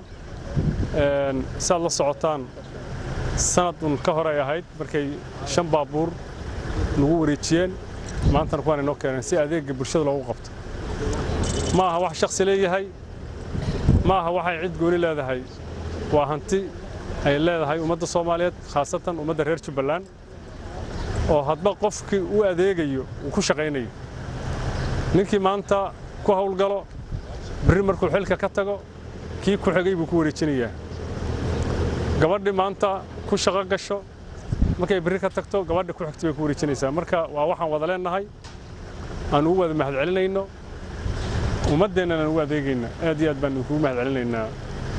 saad la socotaan sanadun ka hor ay ahayd markay shan baabuur nagu wareejiyeen maantana kuwaan inoo keeneen si adeegga bulshada loogu qabto ma aha wax shakhsi leeyahay ma aha waxay cid gooni leedahay waa hanti ay leedahay ummadda soomaaliyeed khaasatan ummadda reer jubbaland oo hadba qofkii u adeegayo uu ku shaqaynayo ninkii maanta ku hawlgalo berri markuu xilka ka tago kii ku xigay buu ku wareejinayaa gabadhii maanta ku shaqo gasho markay berri ka tagto gabadha ku xigta bay ku wareejinaysaa marka waa waxaan wada leenahay aan ugu wada mahadcelinayno ummaddeennana aan ugu adeegayna aad iyo aad baan idinkugu mahadcelinaynaa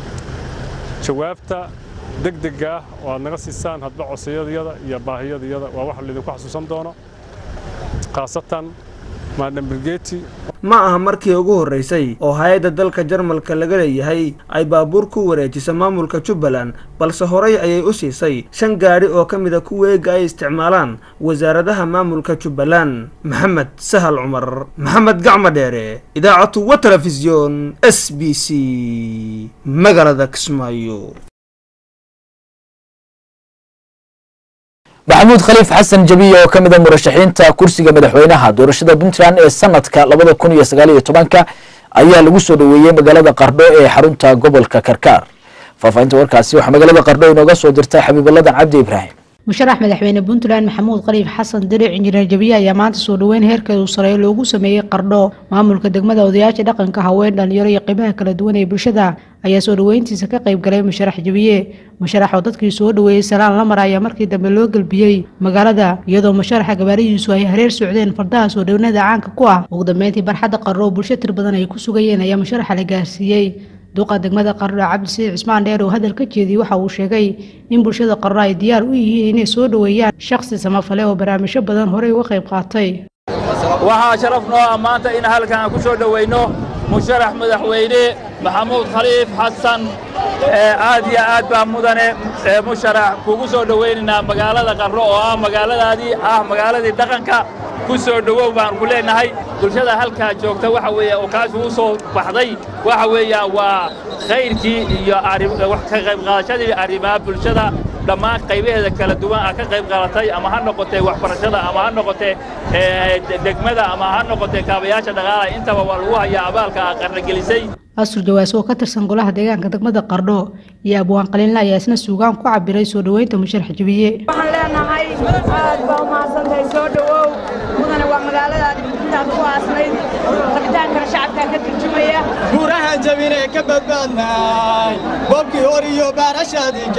jawaabta degdega ah oo aad naga siisaan hadba codsayadayada iyo baahiyadayada waa wax laydinku xasuusan doono khaasatan maadam bilgeeti ma aha markii ugu horreysay oo hay-adda dalka jarmalka laga leeyahay ay baabuur ku wareejisa maamulka jubbaland balse horey ayay u siisay shan gaadhi oo ka mida kuwa eega ay isticmaalaan wasaaradaha maamulka jubbaland maxamed sahal cumar maxamed gacmo dheere idaacatu wa telefisyon s b c magaalada kismaayo maxamuud khaliif xasan jabiye oo ka mid a murashaxiinta kursiga madaxweynaha doorashada puntland ee sanadka labada kun iyo sagaal iyo tobanka ayaa lagu soo dhoweeyey magaalada qardho ee xarunta gobolka karkaar faahfaahinta warkaasi waxaa magaalada qardho inooga soo dirtay xabiibaladan cabdi ibraahim musharax madaxweyne puntland maxamuud qaliif xasan diric injineer jabiye ayaa maanta soo dhoweyn heerkeedu sareeyo loogu sameeyey qardho maamulka degmada odayaasha dhaqanka haween dhalinyaro iyo qeybaha kala duwan ee bulshada ayaa soo dhoweyntiisa ka qayb galay musharax jabiye musharax oo dadkii soo dhoweeyey salaan lamar ayaa markii dambe loo gelbiyey magaalada iyadoo musharaxa gabaarihiisu ay hareer socdeen fardaha soo dhownada caanka ku ah ugu dambeyntii barxadda qardho oo bulsho tir badan ay ku sugayeen ayaa musharaxa la gaarsiiyey duqa degmada qardho cabdisiid cismaan dheer oo hadal ka jeediyey waxa uu sheegay in bulshada qardho ay diyaar u yihiin inay soo dhoweeyaan shakhsi samafale oo barnaamijyo badan horey uga qayb qaatay waxaa sharaf noo ah maanta in halkan aan ku soo dhoweyno musharax madaxweyne maxamuud khaliif xasan aad iyo aad baa mudane musharax kugu soo dhoweynaynaa magaalada qardho oo ah magaaladaadii ah magaaladii dhaqanka ku soo dhowow baan ku leenahay bulshada halkaa joogta waxa weeye oo kaas ugu soo baxday waxa weeyaan waa khayrkii iyo ka qayb qaadashadii arrimaha bulshada dhammaan qaybaheeda kala duwan ah ka qayb qaadatay ama ha noqotee waxbarashada ama ha noqotee degmada ama ha noqotee kaabayaasha dhaqaalaha intaba waa lagu hayaa abaalka qarnagelisay asur jawaas oo ka tirsan golaha deegaanka degmada qardho iyo abwaan qaliinle ayaa isna suugaan ku cabiray soo dhoweynta musharax jabiye waxaan leenahay aad baa umahadsantahay soo dhowow mudane waa magaaladaad intaad ku aasnayd rabitaankana shacabkaa ka turjumaya guurahan jabinee ka badbaadnay boobkii hor iyo baarashadii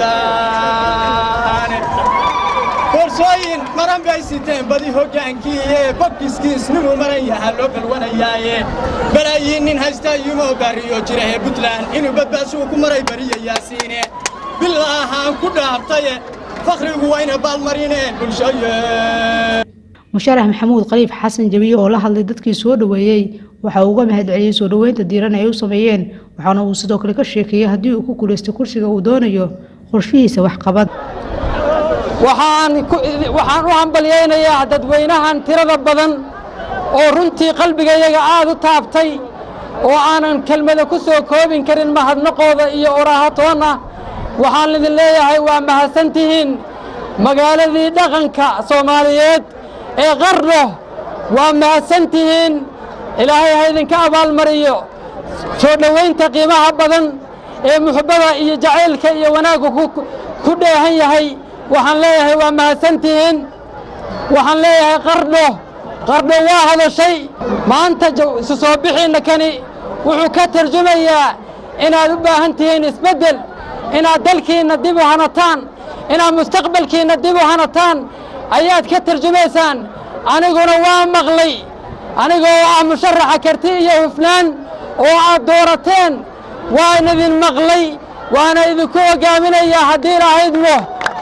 jaane boorsooyin maran bay siteen badi hoggaankiiye bobkiskiisnimu maran yahaa loo balwanayaaye balaayiin nin haysta yumoo baariyo jira ee buntland inuu badbaashuu ku maray bariya yaasiine bilaahaan ku dhaabtaye fakhrigu wayna baalmarineen bulshaye musharax maxamuud khaliif xasan jabiye oo la hadlay dadkii soo dhoweeyey waxa uu uga mahadceliyey soo dhoweynta diiran ay u sameeyeen waxaana uu sidoo kale ka sheekeeyey haddii uu ku guulaysto kursiga uu doonayo qorshihiisa waxqabad waxaan u hambalyaynayaa dadweynahan tirada badan oo runtii qalbigayaga aad u taabtay oo aanan kelmada ku soo koobin karin mahadnaqooda iyo oraahatoonna waxaan idin leeyahay waa mahadsantihiin magaaladii dhaqanka soomaaliyeed ee qardho waa mahadsantihiin ilaahay ha idinka abaalmariyo soo dhowaynta qiimaha badan ee muxubbada iyo jacaylka iyo wanaaggu ku dheehan yahay waxaan leeyahay waa mahadsantihiin waxaan leeyahay qardho qardho waa hadashay maanta isu soo bixiinna kani wuxuu ka tarjumayaa inaad u baahan tihiin isbeddel inaad dalkiinna dib u hanataan inaad mustaqbalkiinna dib u hanataan ayaad ka tarjumaysaan aniguna waa maqlay anigoo ah musharaxa karti iyo hufnaan oo aad doorateen waan idin maqlay waana idinku hoggaaminayaa haddii lahaydmo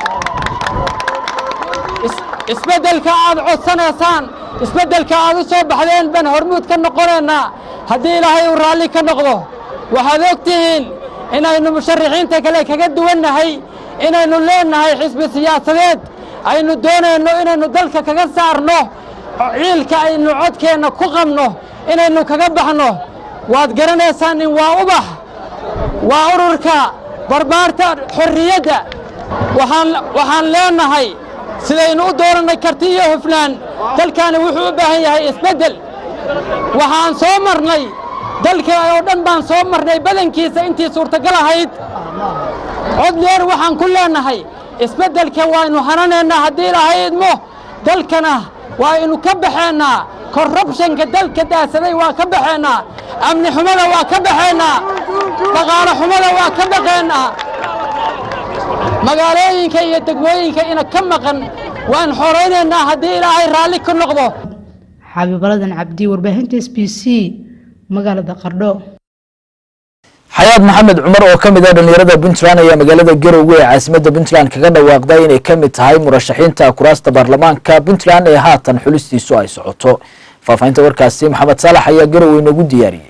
isbeddelka aad codsanaysaan isbeddelka aad u soo baxdeen baan hormuud ka noqonaynaa haddii ilaahay uu raalli ka noqdo waxaad og tihiin inaynu musharaxiinta kale kaga duwannahay inaynu leennahay xisbi siyaasadeed aynu doonayno inaynu dalka kaga saarno ciilka aynu codkeenna ku qabno inaynu kaga baxno waad garanaysaan in waa ubax waa ururka barbaarta xorriyadda waxaan leennahay sidaynu u doorannay karti iyo hufnaan dalkaani wuxuu u baahan yahay isbeddel waxaan soo marnay dalka oo dhan baan soo marnay badankiisa intii suurtagal ahayd cod dheer waxaan ku leennahay isbeddelka waaynu hananaynaa haddii lahaydmo dalkana waaynu ka baxeennaa korrubshanka dalka daasaday waa ka baxeennaa amni xumada waa ka baxeennaa dhaqaalo xumada waa ka baqeennaa magaalooyinka iyo degmooyinka ina ka maqan waan xoraynaynaa haddii ilaahay raalli ka noqdo xabiibaladan cabdi warbaahinta s b c magaalada qardho xayaad maxamed cumar oo ka mid ah dhallinyarada puntland ayaa magaalada garowe ee caasimadda puntland kaga dhawaaqday inay ka mid tahay murashaxiinta kuraasta baarlamaanka puntland ee haatan xulistiisu ay socoto faahfaahinta warkaasi maxamed saalax ayaa garowe noogu diyaariyey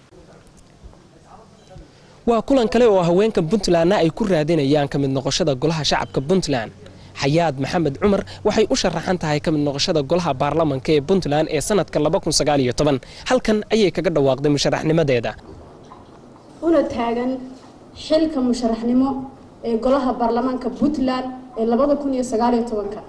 waa kulan kale oo haweenka puntlandna ay ku raadinayaan ka mid noqoshada golaha shacabka puntland xayaad maxamed cumar waxay u sharaxan tahay ka mid noqoshada golaha baarlamanka ee puntland ee sanadka halkan ayay kaga dhawaaqday musharaxnimadeeda una taagan xilka musharaxnimo ee golaha baarlamaanka puntland ee labada kun iyo sagaaliyo tobanka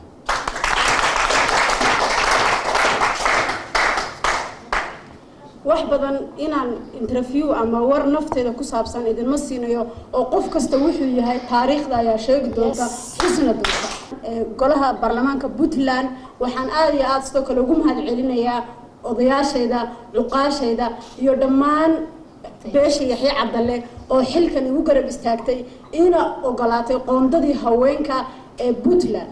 wax badan inaan interview ama war nafteeda ku saabsan idinma siinayo oo qof kasta wuxuu yahay taariikhda ayaa sheegi doonta xusna doonta ee golaha baarlamaanka puntland waxaan aada iyo aada sidoo kale ugu mahad celinayaa odayaashayda cuqaashayda iyo dhammaan beesha yaxya cabdalle oo xilkan igu garab istaagtay iina ogolaatay qoondadii haweenka ee puntland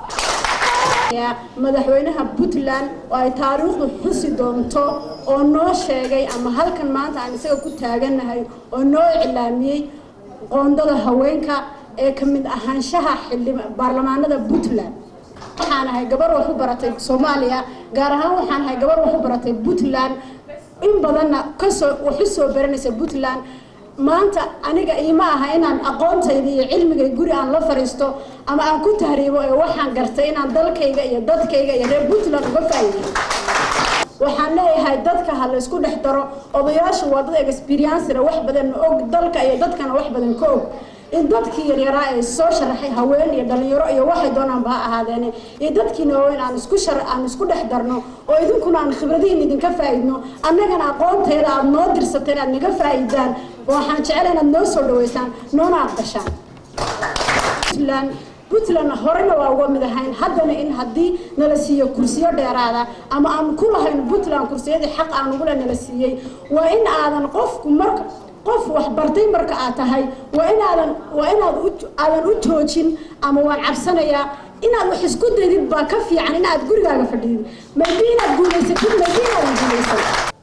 madaxweynaha puntland oo ay taariikhdu xusi doonto oo noo sheegay ama halkan maanta aan isaga ku taaganahay oo noo iclaamiyey qoondada haweenka ee ka mid ahaanshaha xildhi baarlamaanada puntland waxaan ahay gabar wax u baratay soomaaliya gaar ahaan waxaan ahay gabar wax u baratay puntland in badanna kasoo wax u soo baranaysa puntland maanta aniga iima aha inaan aqoontayda iyo cilmigay guri aan la fariisto ama aan ku tahriibo ee waxaan gartay inaan dalkayga iyo dadkayga iyo reer puntland uga faa'iideyo waxaan leeyahay dadka ha laysku dhex daro odayaashu waa dad experiencera wax badan og dalka iyo dadkana wax badan ka og in dadkii yaryaraa ee soo sharaxay haween iyo dhalinyaro iyo waxay doonaanba ha ahaadeene iyo dadkiina waaweyn aan isku shar aan isku dhex darno oo idinkuna aan khibradihiin idinka faa'idno annagana aqoonteeda aad noo dirsateen aad naga faa'idaan waxaan jecel inaad noo soo dhaweysaan noona aqbashaan puntland puntland horena waa uga mid ahayn haddana in haddii nala siiyo kursiyo dheeraada ama aan ku lahayn puntland kursiyadii xaq aan ugule nala siiyey waa in aadan qofku marka qof wax bartay marka aad tahay waa inaadan waa inaad aadan u joojin ama waan cabsanayaa inaad wax isku daydid baa ka fiican inaad gurigaaga fadhidid maybe inaad guulaysatid maybe inaadan guulaysan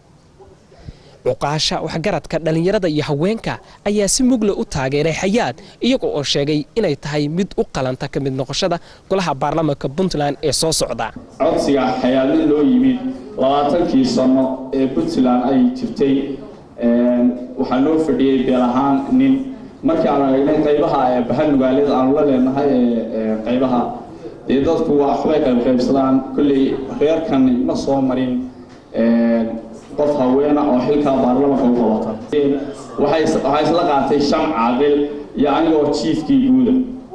cuqaasha waxgaradka dhallinyarada iyo haweenka ayaa si mugle u taageeray xayaad iyaga oo sheegay inay tahay mid u qalanta ka mid noqoshada golaha baarlamaanka puntland ee soo socda codsiga xayaadin loo yimid labaatankii sano ee puntland ay jirtay waxaa loo fadhiyey beel ahaan nin markii aanu eegnay qaybaha bahan magaalada aanu la leenahay ee qaybaha dee dadku waxbay qaybqaybsadaan kolley reerkan ma soo marin qof haweena oo xilkaa baarlamanka u qabata waxay isla qaatay shan caaqil iyo anigoo jiifkii guuda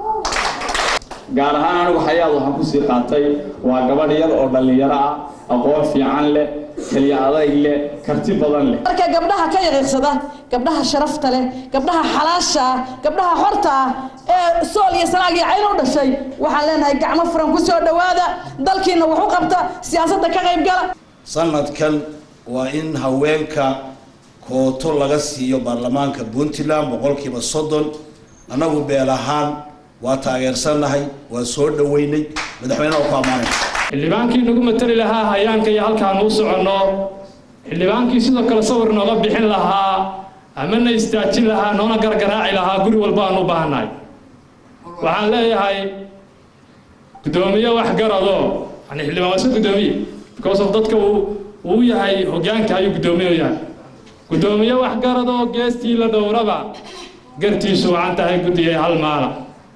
gaar ahaan anigu xayaad waxaan kusii qaatay waa gabadh yar oo dhallinyaro ah aqoon fiican leh keliya adayg leh karti badan leh marka gabdhaha ka yaqiiqsada gabdhaha sharafta leh gabdhaha xalaasha ah gabdhaha xorta ah ee sool iyo sanaag iyo cayn u dhashay waxaan leenahay gacmo furan ku soo dhowaada dalkiina wax u qabta siyaasadda ka qayb gala sanadkan waa in haweenka kooto laga siiyo baarlamaanka puntland boqolkiiba soddon annagu beel ahaan waa taageersannahay waa soo dhoweynay madaxweynaha ku ammaanay xildhibaankii nagu matali lahaa hayaanka iyo halkaan u soconno xildhibaankii sidoo kale sawir nooga bixin lahaa ama na istaajin lahaa noona gargaraaci lahaa guri walba aan u baahannahay waxaan leeyahay guddoomiye waxgarado yani xildhibaan waa iska guddoomiye because of dadka uu uu yahay hoggaanka ayuu guddoomiye u yahay guddoomiye waxgarado geestii la dhowraba gartiisu wacan tahay guddigay hal maala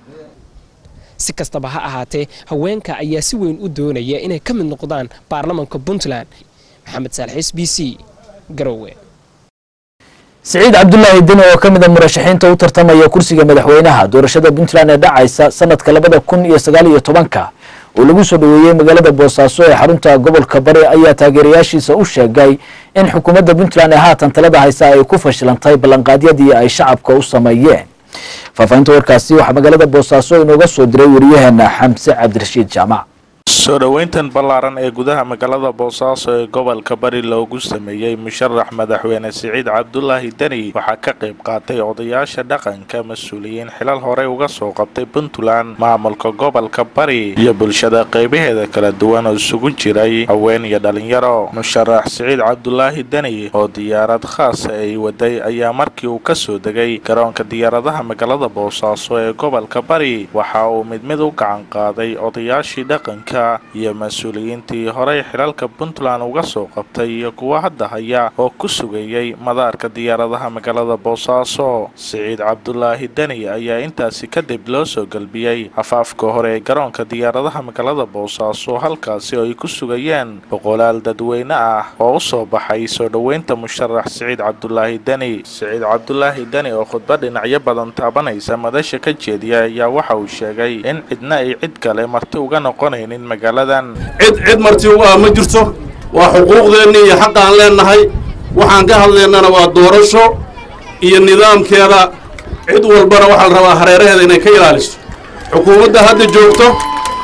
si kastaba ha ahaatee haweenka ayaa si weyn u doonaya inay ka mid noqdaan baarlamanka puntland maxamed saalxiis b c garowe siciid cabdulaahi deni oo ka mid a murashaxiinta u tartamaya kursiga madaxweynaha doorashada puntland ee dhacaysa sanadka labada kun iyo sagaal iyo tobanka oo lagu soo dhoweeyey magaalada boosaaso ee xarunta gobolka bari ayaa taageerayaashiisa u sheegay in xukuumadda puntland ee haatan talada haysa ay ku fashilantay ballanqaadyadii ay shacabka u sameeyeen faahfaahinta warkaasi waxaa magaalada boosaaso inooga soo diray wariyaheena xamse cabdirashiid jaamac soo dhoweyntan ballaaran ee gudaha magaalada boosaaso ee gobolka bari loogu sameeyey musharax madaxweyne siciid cabdulaahi deni waxaa ka qayb qaatay odayaasha dhaqanka mas-uuliyiin xilal horey uga soo qabtay puntland maamulka gobolka bari iyo bulshada qaybaheeda kala duwan oo isugu jiray haween iyo dhalinyaro musharax siciid cabdulaahi deni oo diyaarad khaasa ay waday ayaa markii uu kasoo degay garoonka diyaaradaha magaalada boosaaso ee gobolka bari waxa uu mid mid u gacan qaaday odayaashii dhaqanka iyo mas-uuliyiintii horey xilalka puntland uga soo qabtay iyo kuwa hadda haya oo ku sugayey madaarka diyaaradaha magaalada boosaaso siciid cabdulaahi deni ayaa intaasi kadib loo soo gelbiyey afaafka hore ee garoonka diyaaradaha magaalada boosaaso halkaasi oo ay ku sugayeen boqolaal dadweyne ah oo u soo baxay soo dhoweynta musharax siciid cabdulaahi deni siciid cabdulaahi deni oo khudbad dhinacyo badan taabanaysa madasha ka jeediya ayaa waxa uu sheegay in cidna ay cid kale marti uga noqonaynin magaaladan cid cid marti ugu ah ma jirto waa xuquuqdeennii iyo xaqaan leennahay waxaan ka hadlaynana waa doorasho iyo nidaamkeeda cid walbana waxaa la rabaa hareeraheeda inay ka ilaaliso xukuumadda hadda joogto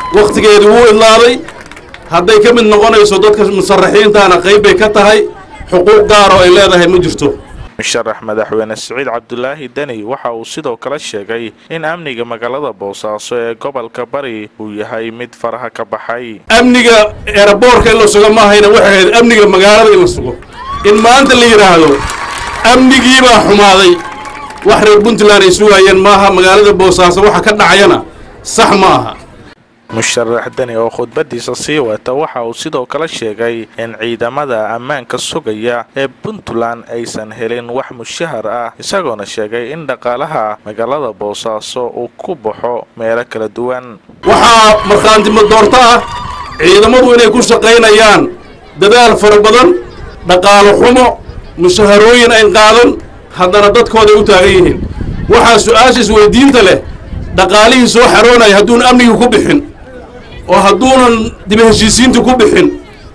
wakhtigeedii wuu idlaaday hadday ka mid noqonayso dadka musaraxiintaana qayb bay ka tahay xuquuq gaar oo ay leedahay ma jirto musharax madaxweyne siciid cabdulaahi deni waxa uu sidoo kale sheegay in amniga magaalada boosaaso ee gobolka bari uu yahay mid faraha ka baxay amniga eeraboorka in la sugo maahayna waxay ahayd amniga magaalada in la sugo in maanta la yidhaahdo amnigiibaa xumaaday wax reer puntland ay sugaayeen maaha magaalada boosaaso waxa ka dhacayana sax ma aha musharax deni oo khudbadiisa sii wata waxa uu sidoo kale sheegay in ciidamada ammaanka sugaya ee puntland aysan helin wax mushahar ah isagoona sheegay in dhaqaalaha magaalada boosaaso uu ku baxo meelo kala duwan waxaa markhaantimo doorto ah ciidamadu inay ku shaqaynayaan dadaal fara badan dhaqaalo xumo mushaharooyin ay qaadan haddana dadkooday u taagan yihiin waxaa su-aasha isweydiinta leh dhaqaalihii soo xaroonaya hadduun amnigii ku bixin oo hadduunan diba heshiisiintii ku bixin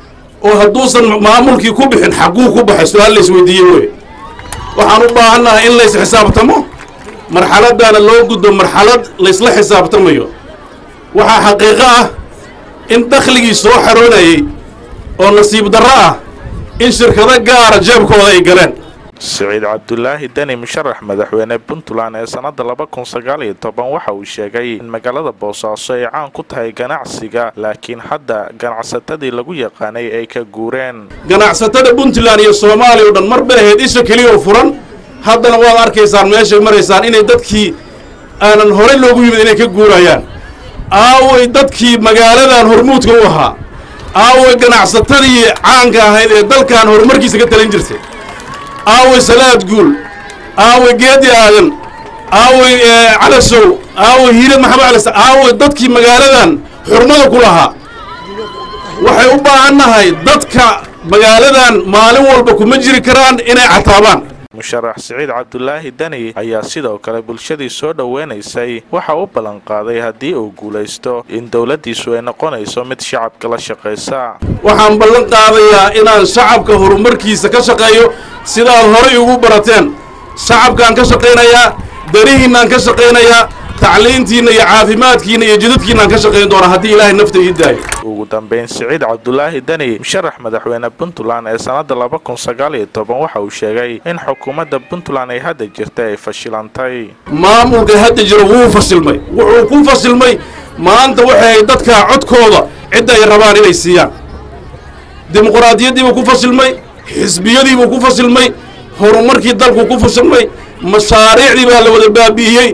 oo hadduusan maamulkii ku bixin xagguu ku baxay su-aal la isweydiiyey wey waxaan u baahannahay in lays xisaabtamo marxaladdaana loo gudbo marxalad laysla xisaabtamayo waxaa xaqiiqo ah in dakhligii soo xaroonayay oo nasiib darro ah in shirkado gaara jeebkooda ay galeen siciid cabdulaahi deni musharax madaxweyne puntland ee sannada laba kun sagaal iyo toban waxa uu sheegay in magaalada boosaaso ay caan ku tahay ganacsiga laakiin hadda ganacsatadii lagu yaqaanay ay ka guureen ganacsatada puntland iyo soomaaliya o dhan mar bay ahayd isha keliya oo furan haddana waad arkaysaan meeshay maraysaan inay dadkii aanan horey loogu yimid inay ka guurayaan aaway dadkii magaaladan hormuudka u ahaa aaway ganacsatadii caanka ahayd ee dalkan horumarkiisa ka talin jirtay aaway salaad guul aaway geedi aadan aaway calasow aaway hiilad maxamed calis aaway dadkii magaaladan xurmada ku lahaa waxay u baahan nahay dadka magaaladan maalin walba kuma jiri karaan inay cataabaan musharax siciid cabdulaahi deni ayaa sidoo kale bulshadii soo dhoweynaysay waxa u ballanqaaday haddii uu guulaysto in dowladdiisu ay noqonayso mid shacabka la shaqaysa waxaan ballan qaadayaa inaan shacabka horumarkiisa ka shaqeeyo sidaad horay ugu barateen shacabkaan ka shaqaynayaa darihiinaan ka shaqaynayaa tacliintiinna iyo caafimaadkiinna iyo jidadkiinaan ka shaqayn doonaa haddii ilaahay nafta ii daayo ugu dambeyn siciid cabdulaahi deni musharax madaxweyne puntland ee sannada laba kun sagaal iyo toban waxa uu sheegay in xukuumadda puntland ay hadda jirta ay fashilantay maamulka hadda jiro wuu fasilmay wuxuu ku fasilmay maanta waxay dadka codkooda cidda ay rabaan inay siiyaan dimuqraadiyaddiibuu ku fasilmay xisbiyadiibuu ku fasilmay horumarkii dalku ku fasilmay mashaariicdii baa la wada baabi'iyey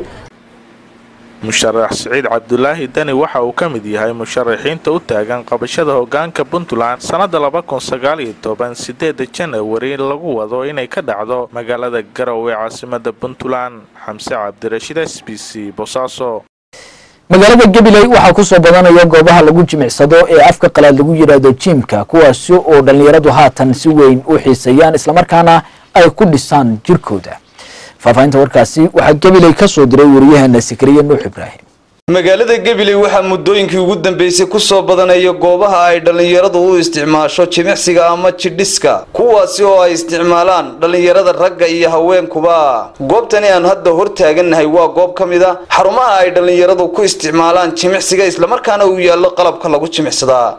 musharax siciid cabdulaahi deni waxa uu ka mid yahay musharaxiinta u taagan qabashada hoggaanka puntland sannada laba kun sagaal iyo toban sideeda janawari lagu wado inay ka dhacdo magaalada garow ee caasimada puntland xamse cabdirashiid s b c bosaaso magaalada gabiley waxaa kusoo badanaya goobaha lagu jimicsado ee afka qalaad lagu yidhaahdo jiimka kuwaasi oo dhallinyaradu haatan si weyn u xiiseeyaan islamarkaana ay ku dhisaan jirkooda faahfaahinta warkaasi waxaa gabiley ka soo diray wariyaheena sikriye nuux ibraahim magaalada gabiley waxaa muddooyinkii ugu dambeysay kusoo badanaya goobaha ay dhallinyaradu u isticmaasho jimicsiga ama jidhiska kuwaasi oo ay isticmaalaan dhallinyarada ragga iyo haweenkuba goobtani aan hadda hor taagannahay waa goob ka mid a xarumaha ay dhallinyaradu ku isticmaalaan jimicsiga islamarkaana uu yaallo qalabka lagu jimicsadaa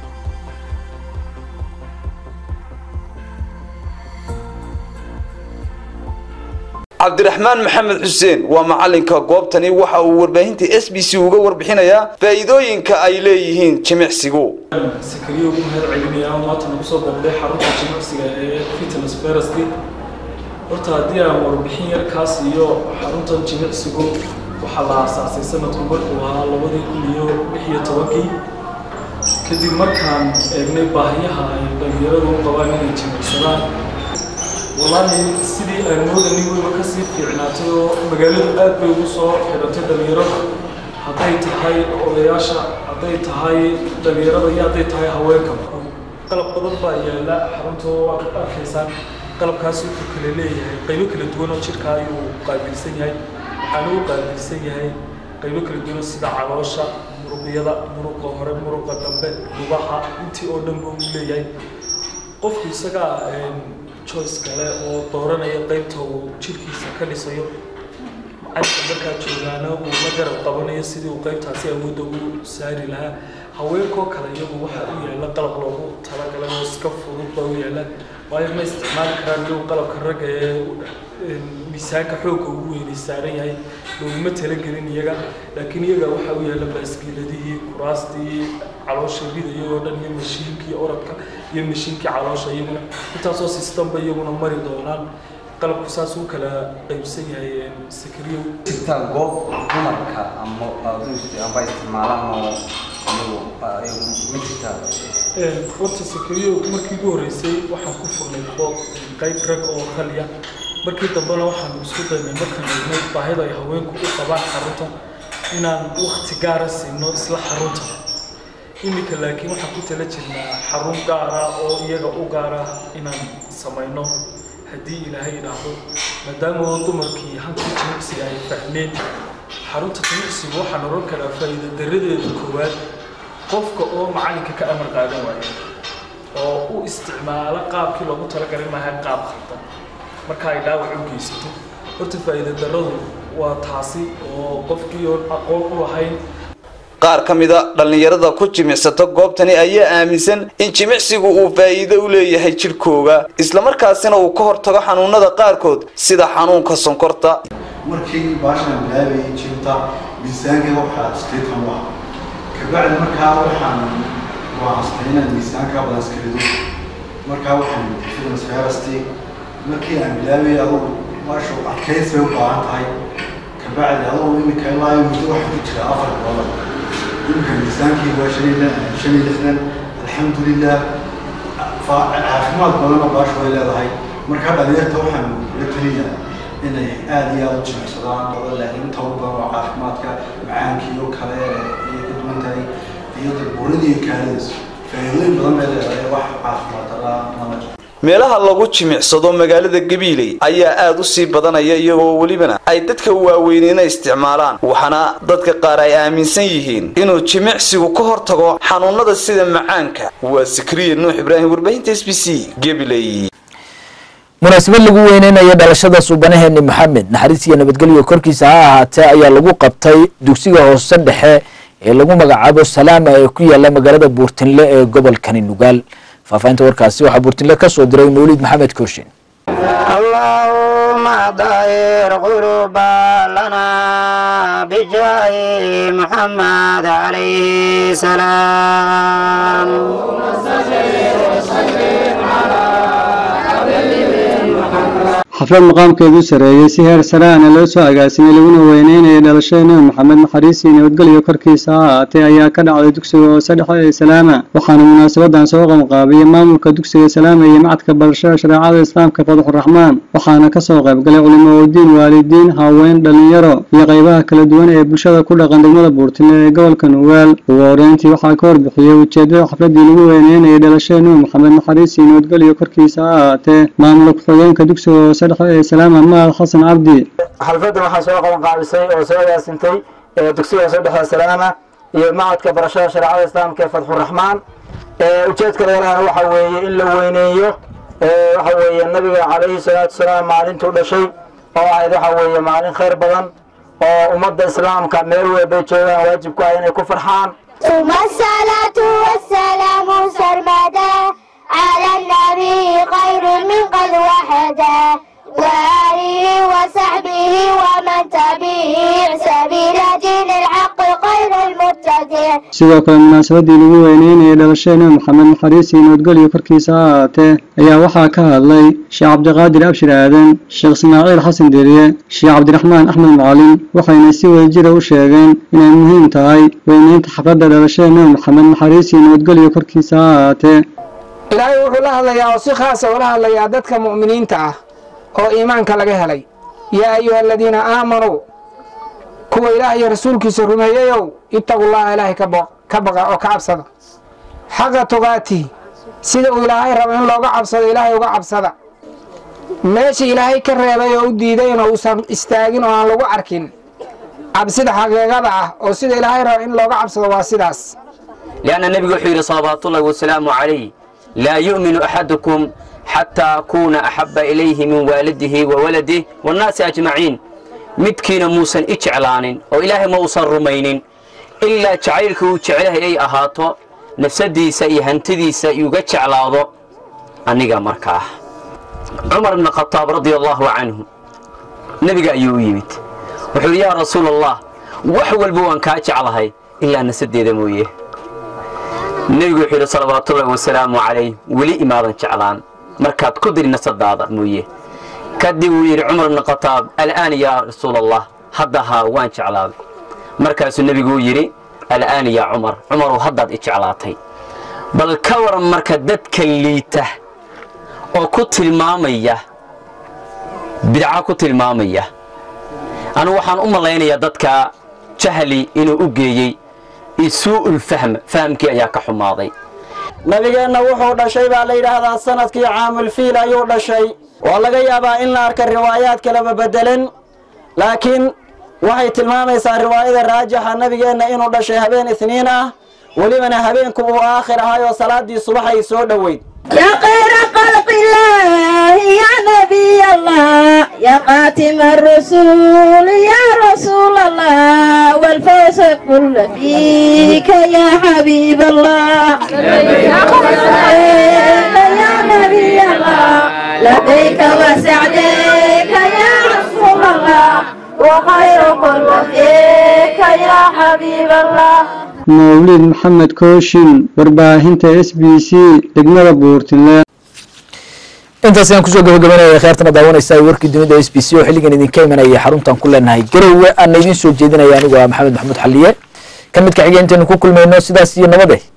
cabdiraxmaan maxamed xuseen waa macalinka goobtani waxa uu warbaahinta s b c uga warbixinayaa faa'iidooyinka ay leeyihiin jimicsigu sakariyo ugu mahad celinayaa maanta nagu soo booqday xarunta jimicsiga ee fitness ferasti horta haddii aan warbixin yar kaas iyo xaruntan jimicsigu waxaa la aasaasay sanadku markuu ahaa labadii kun iyo lix iyo tobankii kadib markaan eegnay baahiyaha ay dhalinyaradu u qabaan inay jimicsadaan wallaahi sidii aan moodanay weyba kasii fiicnaatay oo magaaladu aad bay ugu soo xidhantay dhalinyarada hadday tahay odayaasha hadday tahay dhalinyarada iyo hadday tahay haweenka qalab badan baa yaala xarunta waad arkaysaan qalabkaas wuxuu kale leeyahay qaybo kala duwan oo jirka ayuu qaabilsan yahay waxaana u qaabilsan yahay qaybo kala duwan sida caloosha muruqyada muruqa hore muruqa dambe lugaha intii oo dhan buu leeyahay qofku isagaa choice kale oo dooranaya qaybta uu jirkiisa ka dhisayo cadka markaa joogaana uu la garab qabanayo sidii uu qaybtaasi awoodda u saari lahaa haweenkoo kale iyagu waxaa u yaala qalab loogu talagalay oo iska fudud baa u yaala waayo ma isticmaali karaan iyagu qalabka ragga ee miisaanka xoogga ugu weynay saaran yahay looguma talagelin iyaga laakiin iyaga waxaa u yaala baaskiiladihii kuraastii caloosha ridaya oo dhan iyo mashiinkii orodka iyo mashiinkii caloosha iyaguna intaasoo sistamba iyaguna mari doonaan qalabku saas u kala qaybsan yahay sakriyo jirta goob dumarka ama amba isticmaalaan oo iyagu ma jirtaa horta sakriyo markii ugu horreysay waxaan ku furnay qoob qayb rag oo kaliya markii dambena waxaan isku daynay markaan eegnay baahida ay haweenku u qabaan xarunta inaan wakti gaara siino isla xarunta iminka laakiin waxaan ku tala jirnaa xarun gaara oo iyaga u gaara inaan samayno haddii ilaahay idhaahdo maadaama dumarkii hankii jimicsiga ay fahmeen xarunta jimicsigu waxaan oran karaa faa'iida daradeeda koowaad qofka oo macalinka ka amar qaadan waayo oo u isticmaala qaabkii loogu talagalay maaha qaab khaldan marka ay dhaawac u geysato horta faa'iida daradu waa taasi oo qofkii oon aqoon u lahayn qaar ka mida dhallinyarada ku jimicsata goobtani ayaa aaminsan in jimicsigu uu faa'iido u leeyahay jidhkooga islamarkaasina uu ka hortago xanuunada qaarkood sida xanuunka sonkorta markii baashan bilaabayay jimta miisaankayga waxaa sideetan u ah kabacdi markaa waxaan go'aanstay inaan miisaanka badan iska rido markaa waxaan fitness ferasti markii aan bilaabayay adugu baashu adkaysi bay u baahan tahay kabacdi adugu iminka ilaa muddo waxaa ku jira afar bilood iminka miisaankii waa shan iyo shan iyo lixdan alxamdulilah caafimaad badanoo baashu way leedahay markaa dhalinyarta waxaan la teliyaa inay aada iyo aada u jimicsadaan laakiin inta ugu badan waa caafimaadka macaankii oo kale ayay ka duwan tahay iyo buuradii kaalidas faa'iidooyin badan bay leedahay wax caafimaad daraa mana meelaha lagu jimicsado magaalada gabiiley ayaa aada u sii badanaya iyagoo welibana ay dadka waaweynina isticmaalaan waxaana dadka qaar ay aaminsan yihiin inuu jimicsigu ka hortago xanuunada sida macaanka waa sikriya nuux ibraahim warbaahinta s b c gabiley munaasabad lagu weyneynayo dhalashada suubanaheeni maxamed naxariis iyo nabadgelyo korkiisa ha ahaatee ayaa lagu qabtay dugsiga hoose dhexe ee lagu magacaabo salaama ee ku yaala magaalada buurtinle ee gobolkani nugaal faafahinta warkaasi waxaa buurtinle ka soo diray mawlid maxamed kooshin اللهم طهر قلوبنا بجاه محمد عليه السلام xaflad maqaamkeedu sareeyey si heer saraana loo soo agaasimay laguna weyneynayay dhalashada nebi maxamed naxariis iyo nabadgelyo korkiisa ha ahaatee ayaa ka dhacday dugsiga hoose dhexe ee salaama waxaana munaasabadan soo qamqaabiyey maamulka dugsiga salaama iyo macadka barashada shareecada islaamka fadaxuraxmaan waxaana kasoo qaybgalay culimo udiin waalidiin haween dhalinyaro iyo qaybaha kala duwan ee bulshada ku dhaqan degmada buurtile ee gobolka nugaal ugu horeyntii waxaa ka warbixiyey ujeedada xafladii lagu weyneynayay dhalashada nebi maxamed naxariis iyo nabadgelyo korkiisa ha ahaatee maamulka ku-xigeenka dugsiga hoose dhexe ee salaama mahad xasan cabdi xalfadan waxaa soo qaban qaabisay oo soo agaasintay dugsiga hoose dhexe salaama iyo macadka barashada shareecada islaamka ee fadxuraxmaan ujeedka leelahana waxa weeye in la weyneeyo waxa weeye nabiga calayhi salaatu wasalaam maalintuu dhashay oo ahayd waxa weeye maalin khayr badan oo ummadda islaamka meel weelbay joogaan waajib ku ah inay ku farxaan ثم الصلاة والسلام سرمدا على النبي خير من قد وحدا وآله وصحبه ومن تبع سبيل دين الحق خير المتبع sidoo kale munaasabadii lagu weyneynayay dhalashada nebi maxamed naxariis iyo nabadgelyo korkiisa ha ahaatee ayaa waxaa ka hadlay sheekh cabdiqaadir abshir aadan sheekh ismaaciil xasan deriye sheekh cabdiraxmaan axmed macalin waxayna si wadajira u sheegeen inay muhiim tahay weyneynta xafladda dhalashada nebi maxamed naxariis iyo nabadgelyo korkiisa ha ahaatee ilaahay wuxuu la hadlayaa oo si khaasa ula hadlayaa dadka mu'miniinta ah oo iimaanka laga helay yaa ayuha aladiina aamanuu kuwa ilaah iyo rasuulkiisa rumeeyeyow ittaqullaha ilaahay ka bo- ka baqa oo ka cabsada xaqa tugaati sida uu ilaahay rabo in looga cabsado ilaahay uga cabsada meesha ilaahay ka reebay oo u diidayna uusan istaagin oo aan lagu arkin cabsida xaqiiqada ah oo sida ilaahay rabo in looga cabsado waa sidaas لأن النبي يحيي صلوات الله والسلام عليه لا يؤمن أحدكم حتى أكون أحب إليه من والده وولده والناس أجمعين midkiina muusan i jeclaanin oo ilaahay ma uusan rumaynin ilaa jacaylka uu jeclahay ay ahaato nafsadiisa iyo hantidiisa iuga jeclaado aniga markaa cumar ibn khataab radia allaahu canhu nebiga ayuu u yimid wuxuu yidhi yaa rasuul allah wax walba waan kaa jeclahay ilaa nasadeeda mooye nebigu wuxuu yidhi salawaatullahi wasalaamu calayh weli imaadan jeclaan markaad ku diri nasadaada mooye kadib wuu yidhi cumar ibn khataab al'aan yaa rasuul allah hadda haa waan jeclaaday markaasuu nebigu yidhi al'aan yaa cumar cumarow haddaad i jeclaatay bal ka waran marka dadka liita oo ku tilmaamaya bidca ku tilmaamaya anigu waxaan u malaynayaa dadka jahli inuu u geeyey isuu'ul fahm fahamkii ayaa ka xumaaday nabigeenna wuxuu dhashay baa la yidhaahdaa sanadkii caamulfiil ayuu dhashay waa laga yaabaa in la arka riwaayaad kaleba bedelen laakiin waxay tilmaamaysaa riwaayada raajixa nabigeenna inuu dhashay habeen isniin ah welibana habeenku uu aakhir ahay oo salaaddii subax ay soo dhoweyd يا خير خلق الله يا نبي الله يا خاتم الرسول يا رسول الله والفوز كل فيك يا حبيب الله يا نبي الله لبيك وسعديك يا رسول الله وخير كل فيك يا حبيب الله mawlid maxamed kooshin warbaahinta s b c degmada buurtile intaas ayaan kusoo gabagabanaya kheertana daawanaysa warkii dunida s b c oo xilligan idinka imanaya xaruntan ku leenahay garowe aana idiin soo jeedinaya anigu ah maxamed maxamuud xaliye ka midka xigeenteenu ku kulmayno sidaas iyo nabade